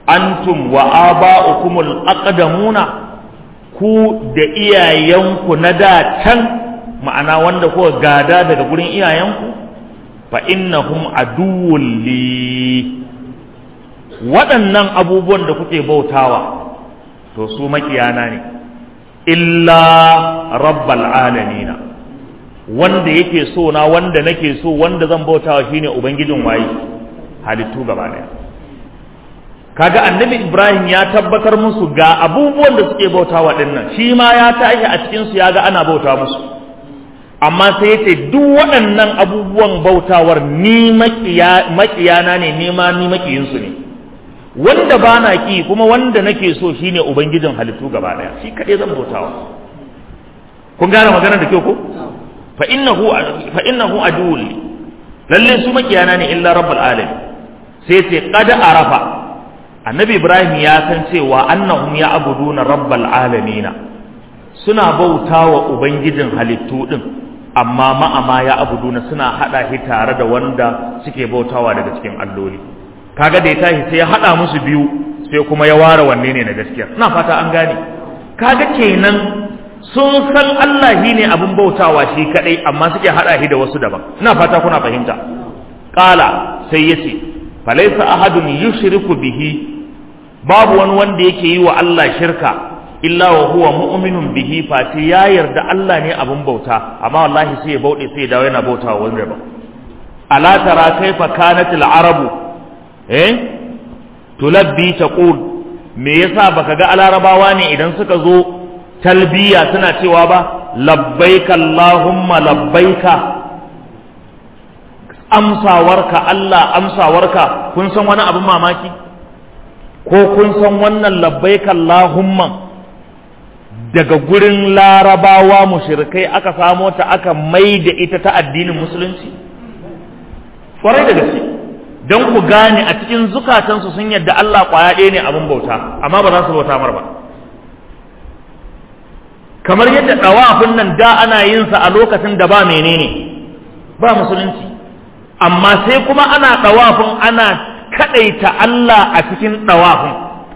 antum wa aba'ukumul aqdamuna ku da iyayenku na da can ma'ana wanda kuka gada daga gurin iyayenku fa innahum aduwwul li waɗannan abubuwan da kuke bautawa to su makiyana ne illa rabbal alamina wanda yake so na wanda nake so wanda zan bautawa shine ubangijin waye halittu gaba daya kaga annabi ibrahim ya tabbatar musu ga abubuwan da suke bautawa dinnan shi ma ya tashi a cikin su ya ga ana bauta musu amma sai yace duk waɗannan abubuwan bautawar ni makiyana ne ni ma ni makiyinsu ne wanda ba na ki kuma wanda nake so shine ubangijin halittu gaba daya shi kaɗai zan bautawa kun gane magana da kyau ko fa innahu fa innahu aduwwul lalle su makiyana ne illa rabbul alamin sai ce qad arafa annabi ibrahim ya san cewa annahum ya abuduna rabbal alamin suna bautawa ubangijin halittu din amma ma'ama ya abuduna suna hada shi tare da wanda suke bautawa daga cikin alloli kaga da ya tashi sai ya hada musu biyu sai kuma ya ware wanne ne na gaskiya ina fata an gane kaga kenan sun san Allah shi ne abin bautawa shi kadai amma suke hada shi da wasu daban ina fata kuna fahimta qala sai yace falaysa ahadun yushriku bihi babu wani wanda yake yi wa Allah shirka illa wa huwa mu'minun bihi fati ya yarda Allah ne abin bauta amma wallahi sai ya bauɗe sai ya dawo yana bautawa wani daban ala tara kaifa kanat al-arabu eh tulabbi taqul me yasa baka ga alarabawa ne idan suka zo talbiya suna cewa ba labbaika allahumma labbaika amsawarka Allah amsawarka kun san wani abin mamaki ko kun san wannan labbaika allahumma daga gurin larabawa mushrikai aka samo ta aka mai da ita ta addinin musulunci kwarai da gaske don ku gane a cikin zukatansu sun yadda Allah kwaya ɗaya ne abin bauta amma ba za su bauta mar ba kamar yadda ɗawafin nan da ana yin sa a lokacin da ba menene ba musulunci amma sai kuma ana ɗawafin ana kaɗaita Allah a cikin ɗawafin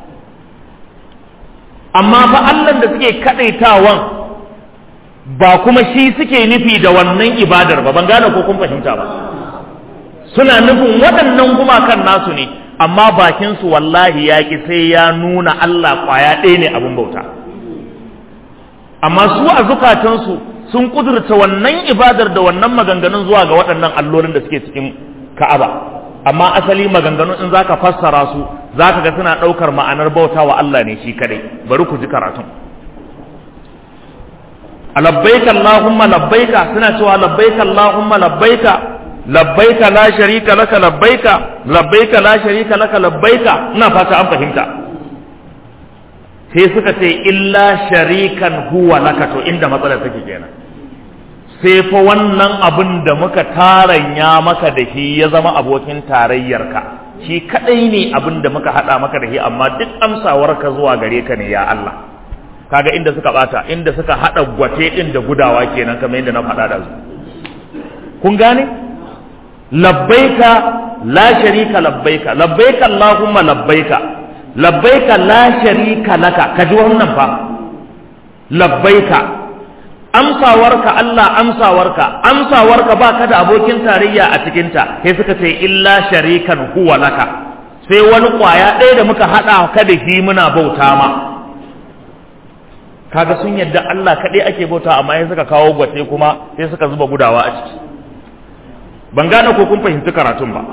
amma fa Allah da suke kaɗaitawan ba kuma shi suke nufi da wannan ibadar ba ban gane ko kun fahimta ba suna nufin waɗannan gumakan nasu ne amma bakinsu wallahi ya ƙi sai ya nuna Allah ƙwaya ɗaya ne abin bauta amma su a zukatansu sun kudurta wannan ibadar da wannan maganganun zuwa ga waɗannan allolin da suke cikin ka'aba amma asali maganganun in zaka fassara su zaka ga suna ɗaukar ma'anar bauta wa Allah ne shi kadai bari ku ji karatun labbaika allahumma labbaika suna cewa labbaika allahumma labbaika labbaika la sharika laka labbaika labbaika la sharika laka labbaika ina fata an fahimta sai suka ce illa sharikan huwa laka to inda matsalar take kenan sai fa wannan abin da muka taranya maka da shi ya zama abokin tarayyarka shi kadai ne abin da muka hada maka da shi amma duk amsawarka zuwa gare ka ne ya Allah kaga inda suka bata inda suka hada gwate din da gudawa kenan kamar yadda na faɗa da su kun gane labbaika la sharika labbaika labbaika allahumma labbaika labbaika la sharika laka kaji wannan fa labbaika amsawarka Allah amsawarka amsawarka ba ka da abokin tarayya a cikinta sai suka ce illa sharikan huwa laka sai wani kwaya ɗaya da muka haɗa ka da shi muna bauta ma kaga sun yadda Allah kaɗai ake bauta amma sai suka kawo gwate kuma sai suka zuba gudawa a ciki ban gane ko kun fahimci karatun ba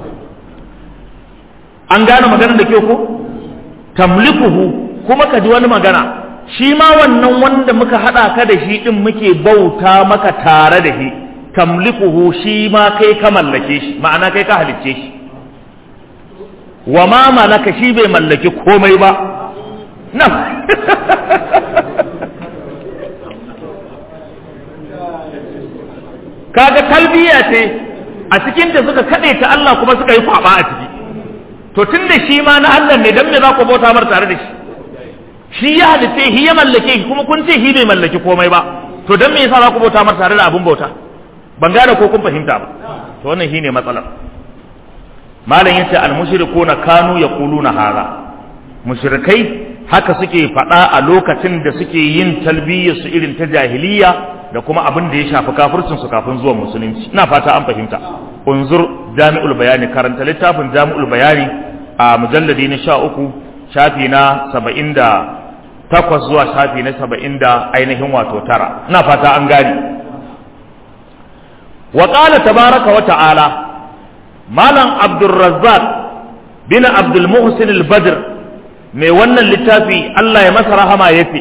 an gane maganar da ke ko tamlikuhu kuma ka ji wani magana shi ma wannan wanda muka haɗa ka da shi ɗin muke bauta maka tare da shi tamlikuhu shi ma kai ka mallake shi ma'ana kai ka halicce shi wa ma malaka shi bai mallaki komai ba nan kaga talbiya ce a cikin da suka kaɗe ta Allah kuma suka yi kwaba a ciki to tun da shi ma na Allah ne dan me za ku bauta mar tare da shi shi ya halitta shi ya mallake kuma kun ce shi bai mallaki komai ba to dan me yasa za ku bauta mar tare da abun bauta ban gane ko kun fahimta ba to wannan shine matsalar malam yace al mushrikuna kanu yaquluna hada mushrikai haka suke faɗa a lokacin da suke yin talbiyyar su irin ta jahiliya da kuma abin da ya shafi kafircin su kafin zuwan musulunci ina fata an fahimta unzur jami'ul bayani karanta littafin jami'ul bayani a mujalladi na sha uku shafi na saba'in da takwas zuwa shafi na saba'in da ainihin wato tara ina fata an gani wa qala tabaraka wa ta'ala malam abdurrazzaq bin abdul muhsin al-badr mai wannan littafi Allah ya masa rahama yace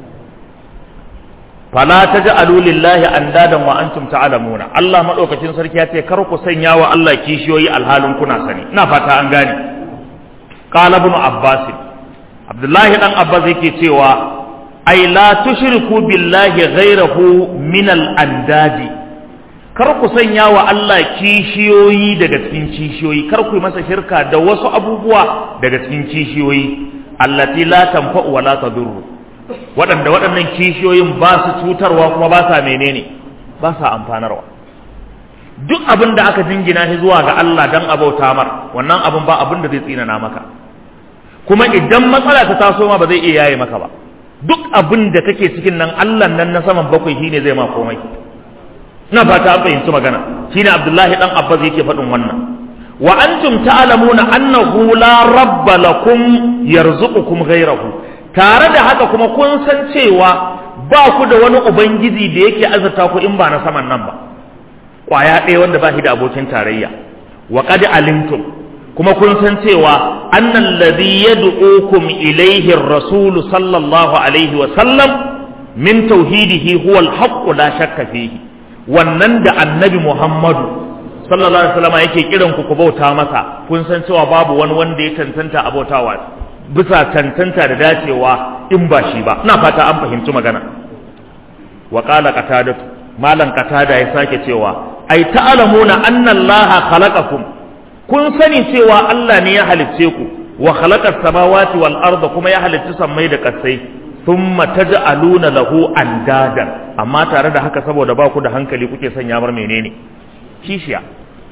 fala taj'alu lillahi andadan wa antum ta'lamuna Allah madaukakin sarki ya ce kar ku sanya wa Allah kishiyoyi alhalin kuna sani ina fata an gane qala ibn abbas abdullahi dan abbas yake cewa ai la tushriku billahi ghayrahu min al-andadi kar ku sanya wa Allah kishiyoyi daga cikin kishiyoyi kar ku masa shirka da wasu abubuwa daga cikin kishiyoyi allati la tanfa'u wa la tadurru waɗanda waɗannan kishiyoyin ba su cutarwa kuma ba sa menene ba sa amfanarwa duk abin da aka jingina shi zuwa ga Allah dan abauta mar wannan abin ba abin da zai tsinana maka kuma idan matsala ta taso ma ba zai iya yaye maka ba duk abin da kake cikin nan Allah nan na saman bakwai shine zai ma komai ina fata an fahimci magana shine Abdullahi dan Abbas yake faɗin wannan wa antum ta'lamuna annahu la rabba lakum yarzuqukum ghayrahu tare da haka kuma kun san cewa ba ku da wani ubangiji da yake azurta ku in ba na saman nan ba kwaya ɗaya wanda ba shi da abokin tarayya wa qad alimtum kuma kun san cewa annal ladhi yad'ukum ilayhi ar-rasul sallallahu alaihi wa sallam min tauhidihi huwa al-haqq la shakka fihi wannan da annabi Muhammadu sallallahu alaihi wasallam yake kiran ku ku bauta masa kun san cewa babu wani wanda ya tantanta a bautawa bisa tantanta da dacewa in ba shi ba ina fata an fahimci magana wa qala qatada malan qatada ya sake cewa ai ta'lamuna anna allaha khalaqakum kun sani cewa Allah ne ya halicce ku wa khalaqa samawati wal arda kuma ya halicci sammai da kasai thumma taj'aluna lahu andadan amma tare da haka saboda ba ku da hankali kuke sanya mar menene kishiya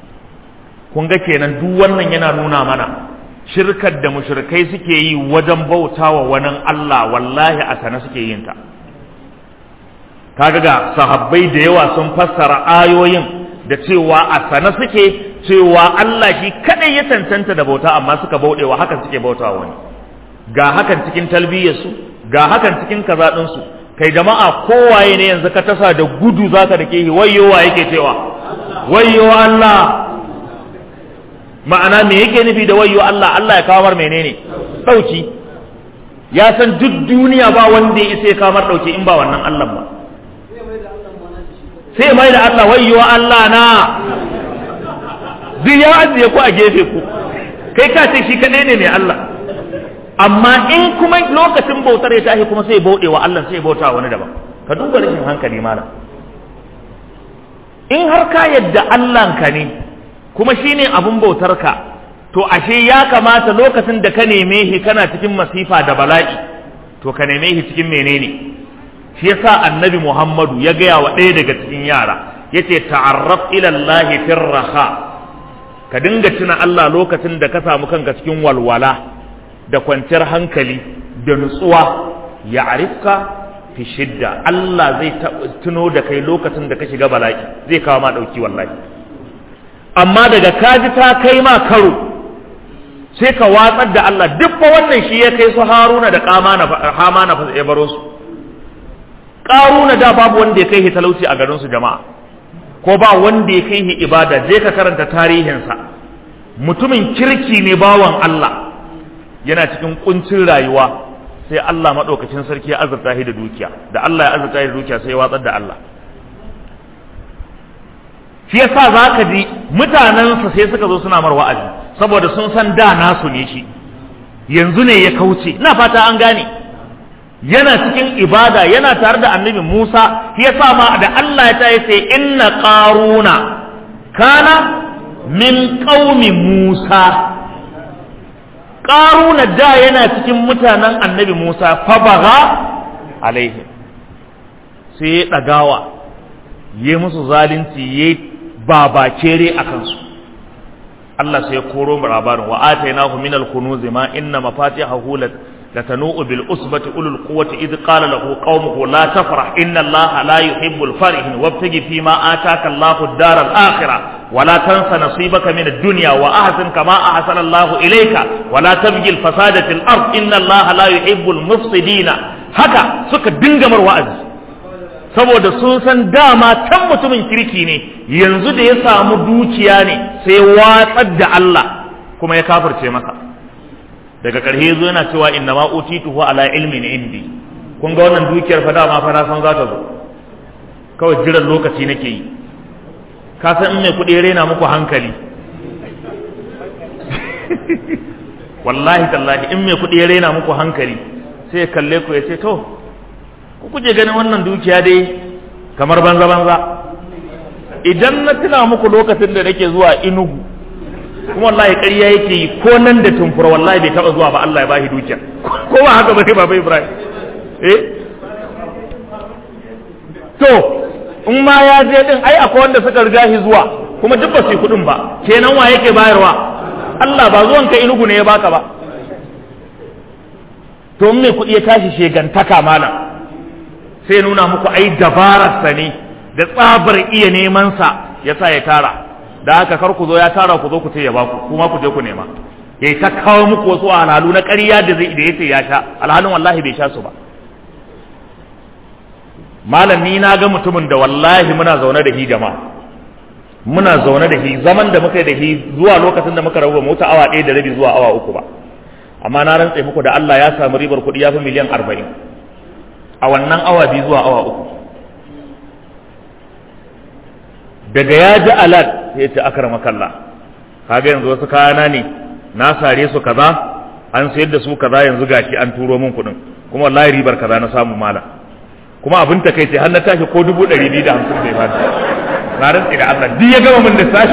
kun ga kenan duk wannan yana nuna mana shirkar da mushrikai suke yi wajen bautawa wani Allah wallahi a sana suke yin ta kaga ga sahabbai da yawa sun fassara ayoyin da cewa a sana suke cewa Allah shi kadai ya tantanta da bauta amma suka bauɗewa hakan suke bautawa wani ga hakan cikin talbiyarsu ga hakan cikin kaza ɗinsu kai jama'a kowaye ne yanzu ka tasa da gudu zaka da ke wayyo wa yake cewa wayyo Allah ma'ana me yake nufi da wayyo Allah Allah ya kawar menene dauki ya san duk duniya ba wanda ya isa ya kawar dauki in ba wannan Allah ba sai mai da Allah wayyo Allah na duk ya ajiye ku a gefe ku kai ka ce shi kadai ne mai Allah amma in kuma lokacin bautar ya tashi kuma sai ya bauɗe wa Allah sai ya bauta wani daban ka duba rashin hankali mana in har ka yadda Allahnka ne kuma shine abun bautarka to ashe ya kamata lokacin da ka neme shi kana cikin masifa da bala'i to ka neme shi cikin menene shi yasa annabi Muhammadu ya gaya wa ɗaya daga cikin yara yace ta'arraf ila Allah firraha ka dinga tuna Allah lokacin da ka samu kanka cikin walwala da kwanciyar hankali da nutsuwa ya arifka fi shidda Allah zai tuno da kai lokacin da ka shiga bala'i zai kawo ma ɗauki wallahi amma daga kaji ta kai ma karo sai ka watsar da Allah duk fa wannan shi ya kai su haruna da kamana hamana fa ya baro su karuna da babu wanda ya kai shi talauci a garin su jama'a ko ba wanda ya kai shi ibada je ka karanta tarihinsa mutumin kirki ne bawan Allah yana cikin kuncin rayuwa sai Allah maɗaukacin sarki ya azurta shi da dukiya da Allah ya azurta shi da dukiya sai ya watsar da Allah shi yasa zaka ji mutanensa sai suka zo suna mar wa'azi saboda sun san da nasu ne shi yanzu ne ya kauce ina fata an gane yana cikin ibada yana tare da annabi Musa shi yasa ma da Allah ya tayi sai inna qaruna kana min qaumi Musa qaruna da yana cikin mutanen annabi Musa fa baga alaihim sai ya dagawa yayi musu zalunci yayi babakere a kansu Allah sai ya koro mu labarin wa atainahu min al-kunuz ma inna mafatihahu latanu bil usbati ulul quwwati id qala lahu qaumuhu la tafrah inna Allah la yuhibbul farihin wabtaghi fi ma ataka Allahu ad-dar al-akhirah wa la tansa nasibaka min ad-dunya wa ahsin kama ahsana Allahu ilayka wa la tabghi al-fasada fil ard inna Allah la yuhibbul mufsidina haka suka dinga mar wa'azi saboda sun san dama can mutumin kirki ne yanzu da ya samu dukiya ne sai watsar da Allah kuma ya kafirce masa daga ƙarshe zo yana cewa inna ma utituhu ala ilmin indi kun ga wannan dukiyar fa dama fa na san za ta zo kawai jiran lokaci nake yi ka san in mai kuɗi rena muku hankali wallahi tallahi in mai kuɗi rena muku hankali sai ya kalle ku ya ce to ku kuje ganin wannan dukiya dai kamar banza banza idan na tuna muku lokacin da nake zuwa inugu kuma wallahi ƙarya yake yi ko nan da tumfura wallahi bai taɓa zuwa ba Allah ya bashi dukiya ko ba haka ba baba Ibrahim eh to in ma ya je din ai akwai wanda suka riga shi zuwa kuma duk ba su yi kuɗin ba kenan wa yake bayarwa Allah ba zuwan ka inugu ne ya baka ba to in mai kuɗi ya tashi shegantaka malam sai nuna muku ai dabararsa ne da tsabar iya neman sa ya sa ya tara da haka kar ku zo ya tara ku zo ku ce ya baku kuma ku je ku nema yayi ta kawo muku wasu alhalu na ƙarya da zai da yace ya sha alhalin wallahi bai sha su ba malam ni na ga mutumin da wallahi muna zaune da hi jama'a muna zaune da hi zaman da muka yi da hi zuwa lokacin da muka rabu mota awa ɗaya da rabi zuwa awa uku ba amma na rantse muku da Allah ya samu ribar kuɗi ya fi miliyan arba'in a wannan awa biyu zuwa awa uku daga ya ji alat ya ce akar makalla kaga yanzu wasu kayana ne na sare su kaza an sayar da su kaza yanzu gashi an turo min kuɗin kuma wallahi ribar kaza na samu mala kuma abin ta kai sai har na tashi ko dubu ɗari biyu da hamsin bai bani na rantsi da Allah duk ya gama min lissafi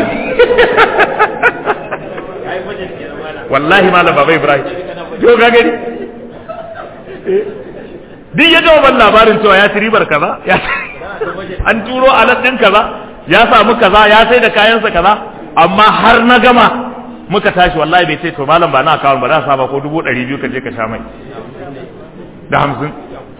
wallahi malam baba Ibrahim yo ga gani duk ya gama ban labarin cewa ya ci ribar kaza an turo alat din kaza ya samu kaza ya sai da kayansa kaza amma har na gama muka tashi wallahi bai ce to malam ba na kawo ba za saba ko dubu ɗari biyu ka je ka sha mai da hamsin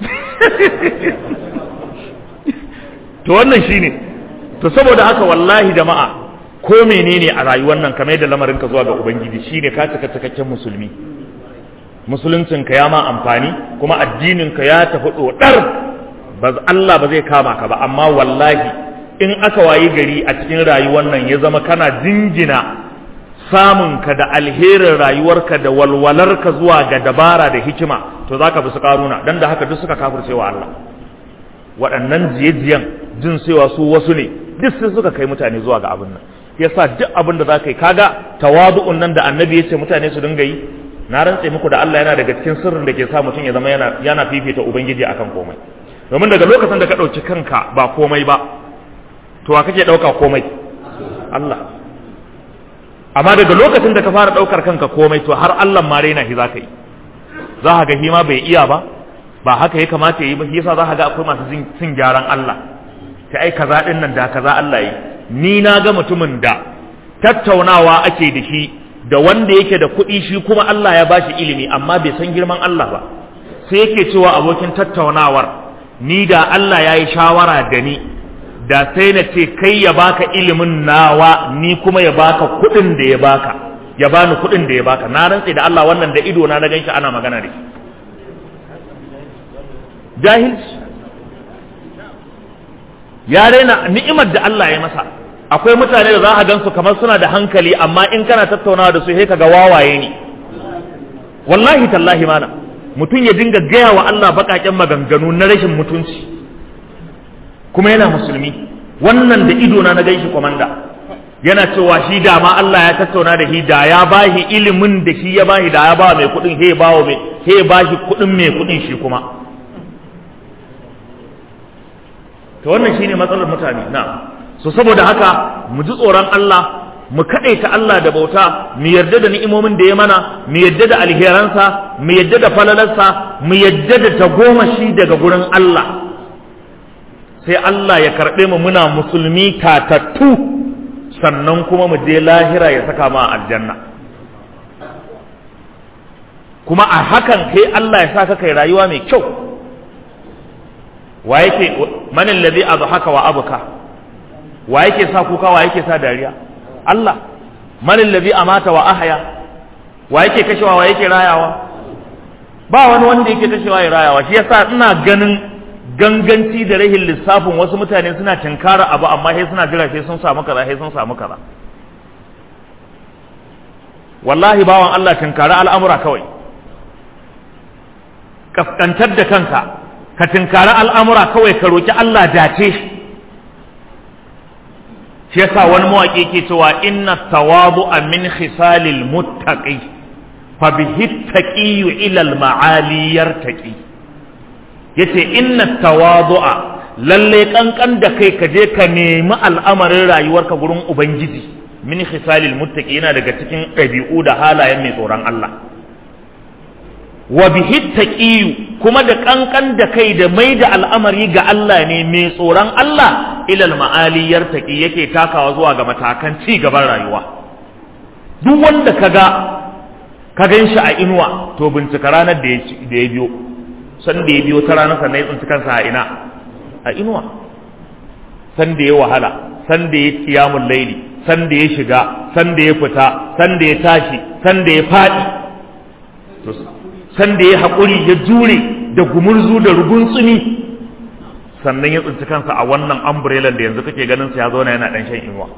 to wannan shine to saboda haka wallahi jama'a ko menene a rayuwar nan kamar yadda lamarin ka zuwa ga ubangiji shine ka cika cikakken musulmi musuluncin ka ya ma amfani kuma addinin ka ya tafi dodar ba Allah ba zai kama ka ba amma wallahi in aka wayi gari a cikin rayuwar nan ya zama kana jingina samun ka da alherin rayuwarka da walwalarka zuwa ga dabara da hikima to zaka bi su karuna dan da haka duk suka kafircewa Allah waɗannan jiye-jiyen jin cewa su wasu ne duk sai suka kai mutane zuwa ga abin nan yasa duk abin da zaka yi kaga tawadu'un nan da annabi ya ce mutane su dinga yi na rantse muku da Allah yana daga cikin sirrin da ke sa mutum ya zama yana yana fifita ubangiji akan komai domin daga lokacin da ka ɗauki kanka ba komai ba to wa kake ɗauka komai Allah amma daga lokacin da ka fara ɗaukar kanka komai to har Allah ma raina shi zaka yi za ka ga hima bai iya ba ba haka ya kamata yi ba shi yasa za ka ga akwai masu cin gyaran Allah ta ai kaza din nan da kaza Allah yi ni na ga mutumin da tattaunawa ake da shi da wanda yake da kuɗi shi kuma Allah ya bashi ilimi amma bai san girman Allah ba sai yake cewa abokin tattaunawar ni da Allah ya yi shawara da ni da sai na ce kai ya baka ilimin nawa ni kuma ya baka kuɗin da ya baka ya bani kuɗin da ya baka na rantse da Allah wannan da ido na na ganshi ana magana da shi jahilci ya raina ni'imar da Allah ya masa akwai mutane da za a gansu kamar suna da hankali amma in kana tattaunawa da su sai kaga wawaye ne wallahi tallahi mana mutum ya dinga gaya wa Allah baƙaƙen maganganu na rashin mutunci kuma yana musulmi wannan da ido na na ganshi komanda yana cewa shi da ma Allah ya tattauna da shi da ya bashi ilimin da shi ya bashi da ya ba mai kuɗin he ba mai he bashi kuɗin mai kuɗin shi kuma to wannan shine matsalar mutane na so saboda haka mu ji tsoron Allah mu kaɗaita Allah da bauta mu yarda da ni'imomin da ya mana mu yarda da alheransa mu yarda da falalarsa mu yarda da tagomashi daga gurin Allah sai Allah ya karɓe mu muna musulmi tatattu sannan kuma mu je lahira ya saka ma aljanna kuma a hakan kai Allah ya saka kai rayuwa mai kyau wa yake man alladhi adhaka wa abka wa yake sa kuka wa yake sa dariya Allah man alladhi amata wa ahya wa yake kashewa wa yake rayawa ba wani wanda yake kashewa ya rayawa shi yasa ina ganin ganganci da rahin lissafin wasu mutane suna tinkara abu amma sai suna jira sai sun samu kaza sai sun samu kaza wallahi bawan Allah tinkara al'amura kawai kaskantar da kanka ka tinkara al'amura kawai ka roki Allah dace shi shi yasa wani mawaƙi ke cewa inna tawadu'a min khisalil muttaqi fa bihi taqiyu ila al ma'ali yartaqi yace inna tawadu'a lalle kankan da kai ka je ka nemi al'amarin rayuwarka gurin ubangiji min khisalil muttaqi yana daga cikin ɗabi'u da halayen mai tsoron Allah wa bihi taqiyu kuma da kankan da kai da mai da al'amari ga Allah ne mai tsoron Allah ilal ma'ali yartaqi yake takawa zuwa ga matakan ci gaban rayuwa duk wanda kaga ka gan shi a inuwa to bincika ranar da ya biyo san da ya biyo ta ranar sannan ya tsinci kansa a ina a inuwa san da ya wahala san da ya kiyamun laili san da ya shiga san da ya fita san da ya tashi san da ya faɗi san da ya haƙuri ya jure da gumurzu da rugun tsumi sannan ya tsinci kansa a wannan umbrella da yanzu kake ganin sa ya zauna yana dan shan inuwa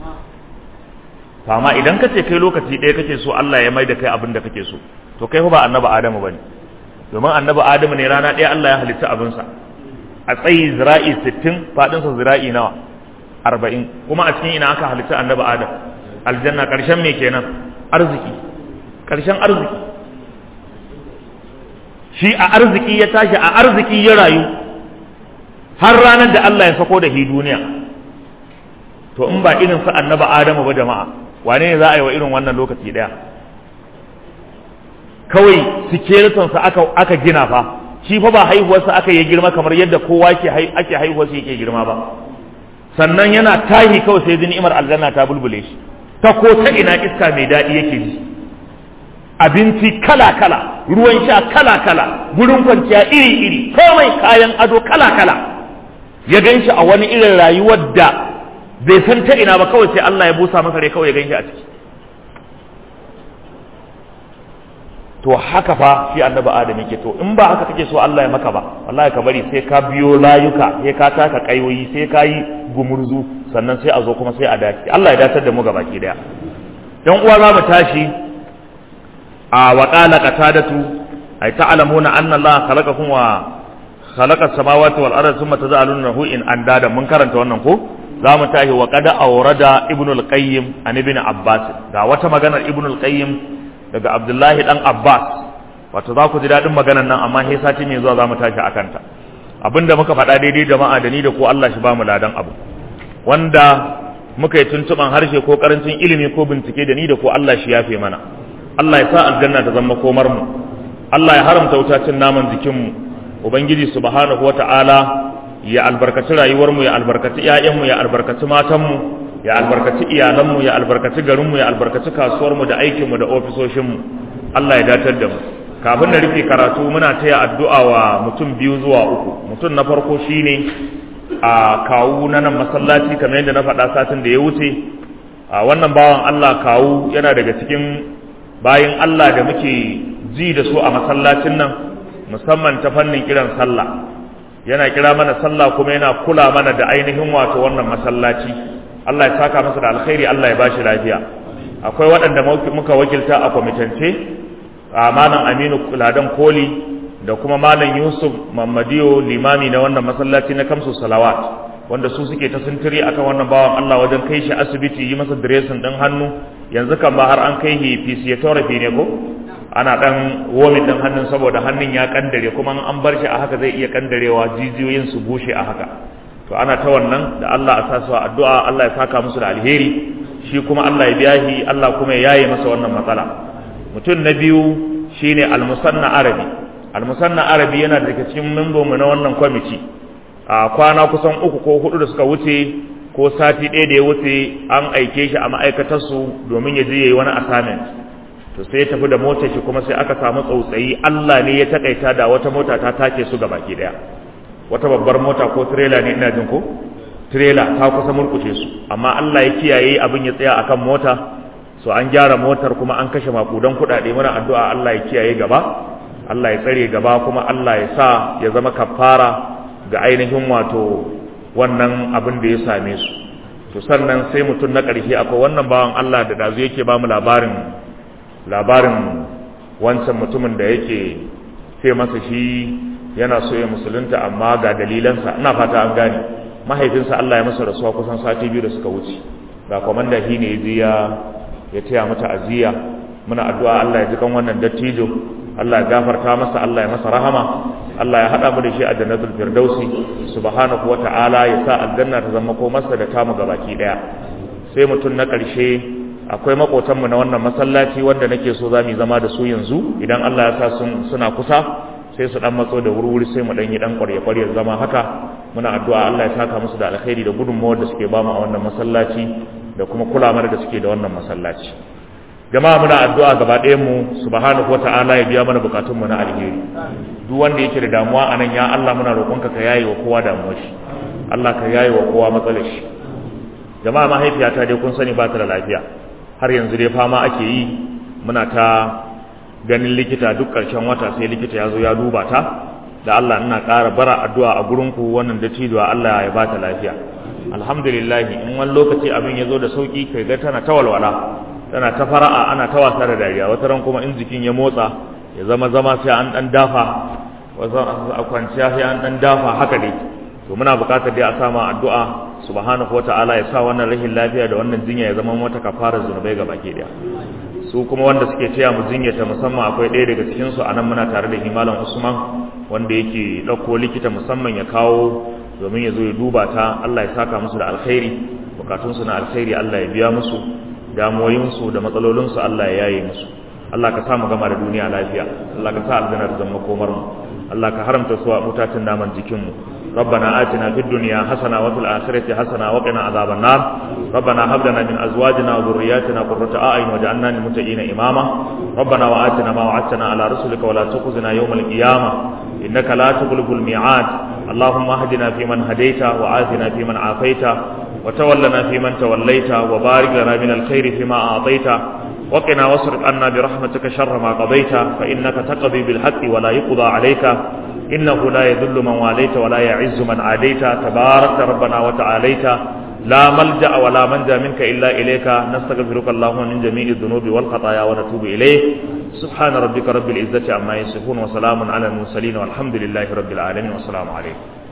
amma idan ka ce kai lokaci ɗaya kake so Allah ya mai da kai abin da kake so to kai fa ba annabi Adamu bane domin annabi Adamu ne rana ɗaya Allah ya halitta abin sa a tsayi zira'i 60 fadin sa zira'i nawa 40 kuma a cikin ina aka halitta annabi Adam aljanna karshen me kenan arziki karshen arziki shi a arziki ya tashi a arziki ya rayu har ranar da Allah ya sako da shi duniya to in ba irin sa annaba Adamu ba jama'a wane ne za a yi wa irin wannan lokaci daya kawai skeleton sa aka aka gina fa shi fa ba haihuwar sa aka yi girma kamar yadda kowa ke ake haihuwar sa yake girma ba sannan yana tahi kawai sai ni'imar aljanna ta bulbule shi ta ko ta ina iska mai daɗi yake ji abinci kala-kala ruwan sha kala-kala gurin kwanciya iri-iri komai kayan ado kala-kala ya gan shi a wani irin rayuwar da bai san ta ina ba kawai sai Allah ya busa masa rai kawai ya gan shi a ciki to haka fa shi annabi adam yake to in ba haka kake so Allah ya maka ba wallahi ka bari sai ka biyo layuka sai ka taka kayoyi sai ka yi gumurzu sannan sai a zo kuma sai a dace Allah ya dace da mu gabaki daya dan uwa za mu tashi a wa qala qatadatu ay ta'lamuna anna Allah khalaqakum wa khalaqa samawati wal arda thumma tazaluna lahu in andada mun karanta wannan ko za mu tashi wa qad awrada ibnu al-qayyim an ibn abbas ga wata maganar ibnu al-qayyim daga abdullahi dan abbas wato za ku ji daɗin maganar nan amma sai sati mai zuwa za mu tashi a kanta abinda muka faɗa daidai jama'a da ni da ko Allah shi ba mu ladan abu wanda muka yi tuntuɓan harshe ko karancin ilimi ko bincike da ni da ko Allah shi yafe mana Allah ya sa aljanna ta zama komar mu Allah ya haramta wutacin naman jikin mu ubangiji subhanahu wata'ala ya albarkaci rayuwar mu ya albarkaci ƴaƴan mu ya albarkaci matan mu ya albarkaci iyalanmu ya albarkaci garinmu ya albarkaci kasuwarmu da aikinmu da ofisoshinmu Allah ya datar da mu kafin na rufe karatu muna taya addu'a wa mutum biyu zuwa uku mutum na farko shine a kawu na nan masallaci kamar yadda na faɗa satin da ya wuce a wannan bawan Allah kawu yana daga cikin bayin Allah da muke ji da su a masallacin nan musamman ta fannin kiran sallah yana kira mana sallah kuma yana kula mana da ainihin wato wannan masallaci Allah ya saka masa da alkhairi Allah ya bashi lafiya akwai waɗanda muka wakilta a kwamitance a malam Aminu Ladan Koli da kuma malam Yusuf Mamadiyo limami na wannan masallaci na Kamsu Salawat wanda su suke ta sintiri akan wannan bawan Allah wajen kai shi asibiti yi masa dressing din hannu yanzu kan ba har an kai shi physiotherapy ne ko ana dan womin din hannun saboda hannun ya kandare kuma an bar shi a haka zai iya kandarewa jijiyoyin su bushe a haka to ana ta wannan da Allah a sa su addu'a Allah ya saka musu da alheri shi kuma Allah ya biya shi Allah kuma ya yaye masa wannan matsala mutum na biyu shine almusanna arabi almusanna arabi yana daga cikin membo mu na wannan kwamiti a kwana kusan uku ko hudu da suka wuce ko sati ɗaya da ya wuce an aike shi a ma'aikatarsu domin ya je ya yi wani assignment to sai ya tafi da motar shi kuma sai aka samu tsautsayi Allah ne ya takaita da wata mota ta take su ga baki daya wata babbar mota ko trailer ne ina jin ko trailer ta kusa murkushe su amma Allah ya kiyaye abin ya tsaya akan mota so an gyara motar kuma an kashe makudan kuɗaɗe muna addu'a Allah ya kiyaye gaba Allah ya tsare gaba kuma Allah ya sa ya zama kafara ga ainihin wato wannan abin da ya same su to sannan sai mutum na ƙarshe akwai wannan bawan Allah da dazu yake ba mu labarin labarin wancan mutumin da yake ce masa shi yana so ya musulunta amma ga dalilansa ina fata an gane mahaifinsa Allah ya masa rasuwa kusan sati biyu da suka wuce ga komanda shi ne ya ya taya mata aziya muna addu'a Allah ya ji kan wannan dattijo Allah ya gafarta masa Allah ya masa rahama Allah ya hada mu da shi a jannatul firdausi subhanahu wata'ala ya sa aljanna ta zama ko masa da tamu gabaki daya sai mutum na ƙarshe akwai makotanmu na wannan masallaci wanda nake so za mu zama da su yanzu idan Allah ya sa sun suna kusa sai su dan matso da wurwuri sai mu dan yi dan ƙwarya ƙwarya zama haka muna addu'a Allah ya saka musu da alkhairi da gudunmawar da suke ba mu a wannan masallaci da kuma kula mana da suke da wannan masallaci jama'a muna addu'a gaba ɗayan mu subhanahu wata'ala ya biya mana bukatunmu na alheri duk wanda yake da damuwa anan ya Allah muna roƙonka ka yaye wa kowa damuwar shi Allah ka yaye wa kowa matsalar shi jama'a mahaifiyata dai kun sani ba ta da lafiya har yanzu dai fama ake yi muna ta ganin likita duk ƙarshen wata sai likita ya zo ya duba ta da Allah ina ƙara bara addu'a a gurinku wannan dattijuwa Allah ya ba ta lafiya alhamdulillah in wani lokaci abin ya zo da sauki kai ga tana ta walwala tana ta fara'a ana ta wasa da dariya wata ran kuma in jikin ya motsa ya zama zama sai an dan dafa wasu a kwanciya sai an dan dafa haka dai to muna buƙatar dai a sama addu'a subhanahu wata'ala ya sa wannan rahin lafiya da wannan jinya ya zama mata kafara zunubai ga baki daya su kuma wanda suke taya mu jinyata musamman akwai ɗaya daga cikin su anan muna tare da himalan Usman wanda yake ɗauko likita musamman ya kawo domin ya zo ya duba ta Allah ya saka musu da alkhairi bukatun su na alkhairi Allah ya biya musu damuwoyin su da matsalolin su Allah ya yaye musu Allah ka sa mu gama da duniya lafiya Allah ka sa aljanna ta zama komar mu Allah ka haramta su a mutacin naman jikin mu ربنا آتنا في الدنيا حسنة وفي الآخرة حسنة وقنا عذاب النار ربنا هب لنا من أزواجنا وذرياتنا قرة أعين واجعلنا للمتقين إماما ربنا وآتنا ما وعدتنا على رسلك ولا تخزنا يوم القيامة إنك لا تغلب الميعاد اللهم اهدنا فيمن هديت وعافنا فيمن عافيت وتولنا فيمن توليت وبارك لنا من الخير فيما أعطيت وقنا واصرف عنا برحمتك شر ما قضيت فإنك تقضي بالحق ولا يقضى عليك إنه لا يذل من واليت ولا يعز من عاديت تبارك ربنا وتعاليت لا ملجأ ولا منجا منك إلا إليك نستغفرك اللهم من جميع الذنوب والخطايا ونتوب إليه سبحان ربك رب العزة عما يصفون وسلام على المرسلين والحمد لله رب العالمين والسلام عليكم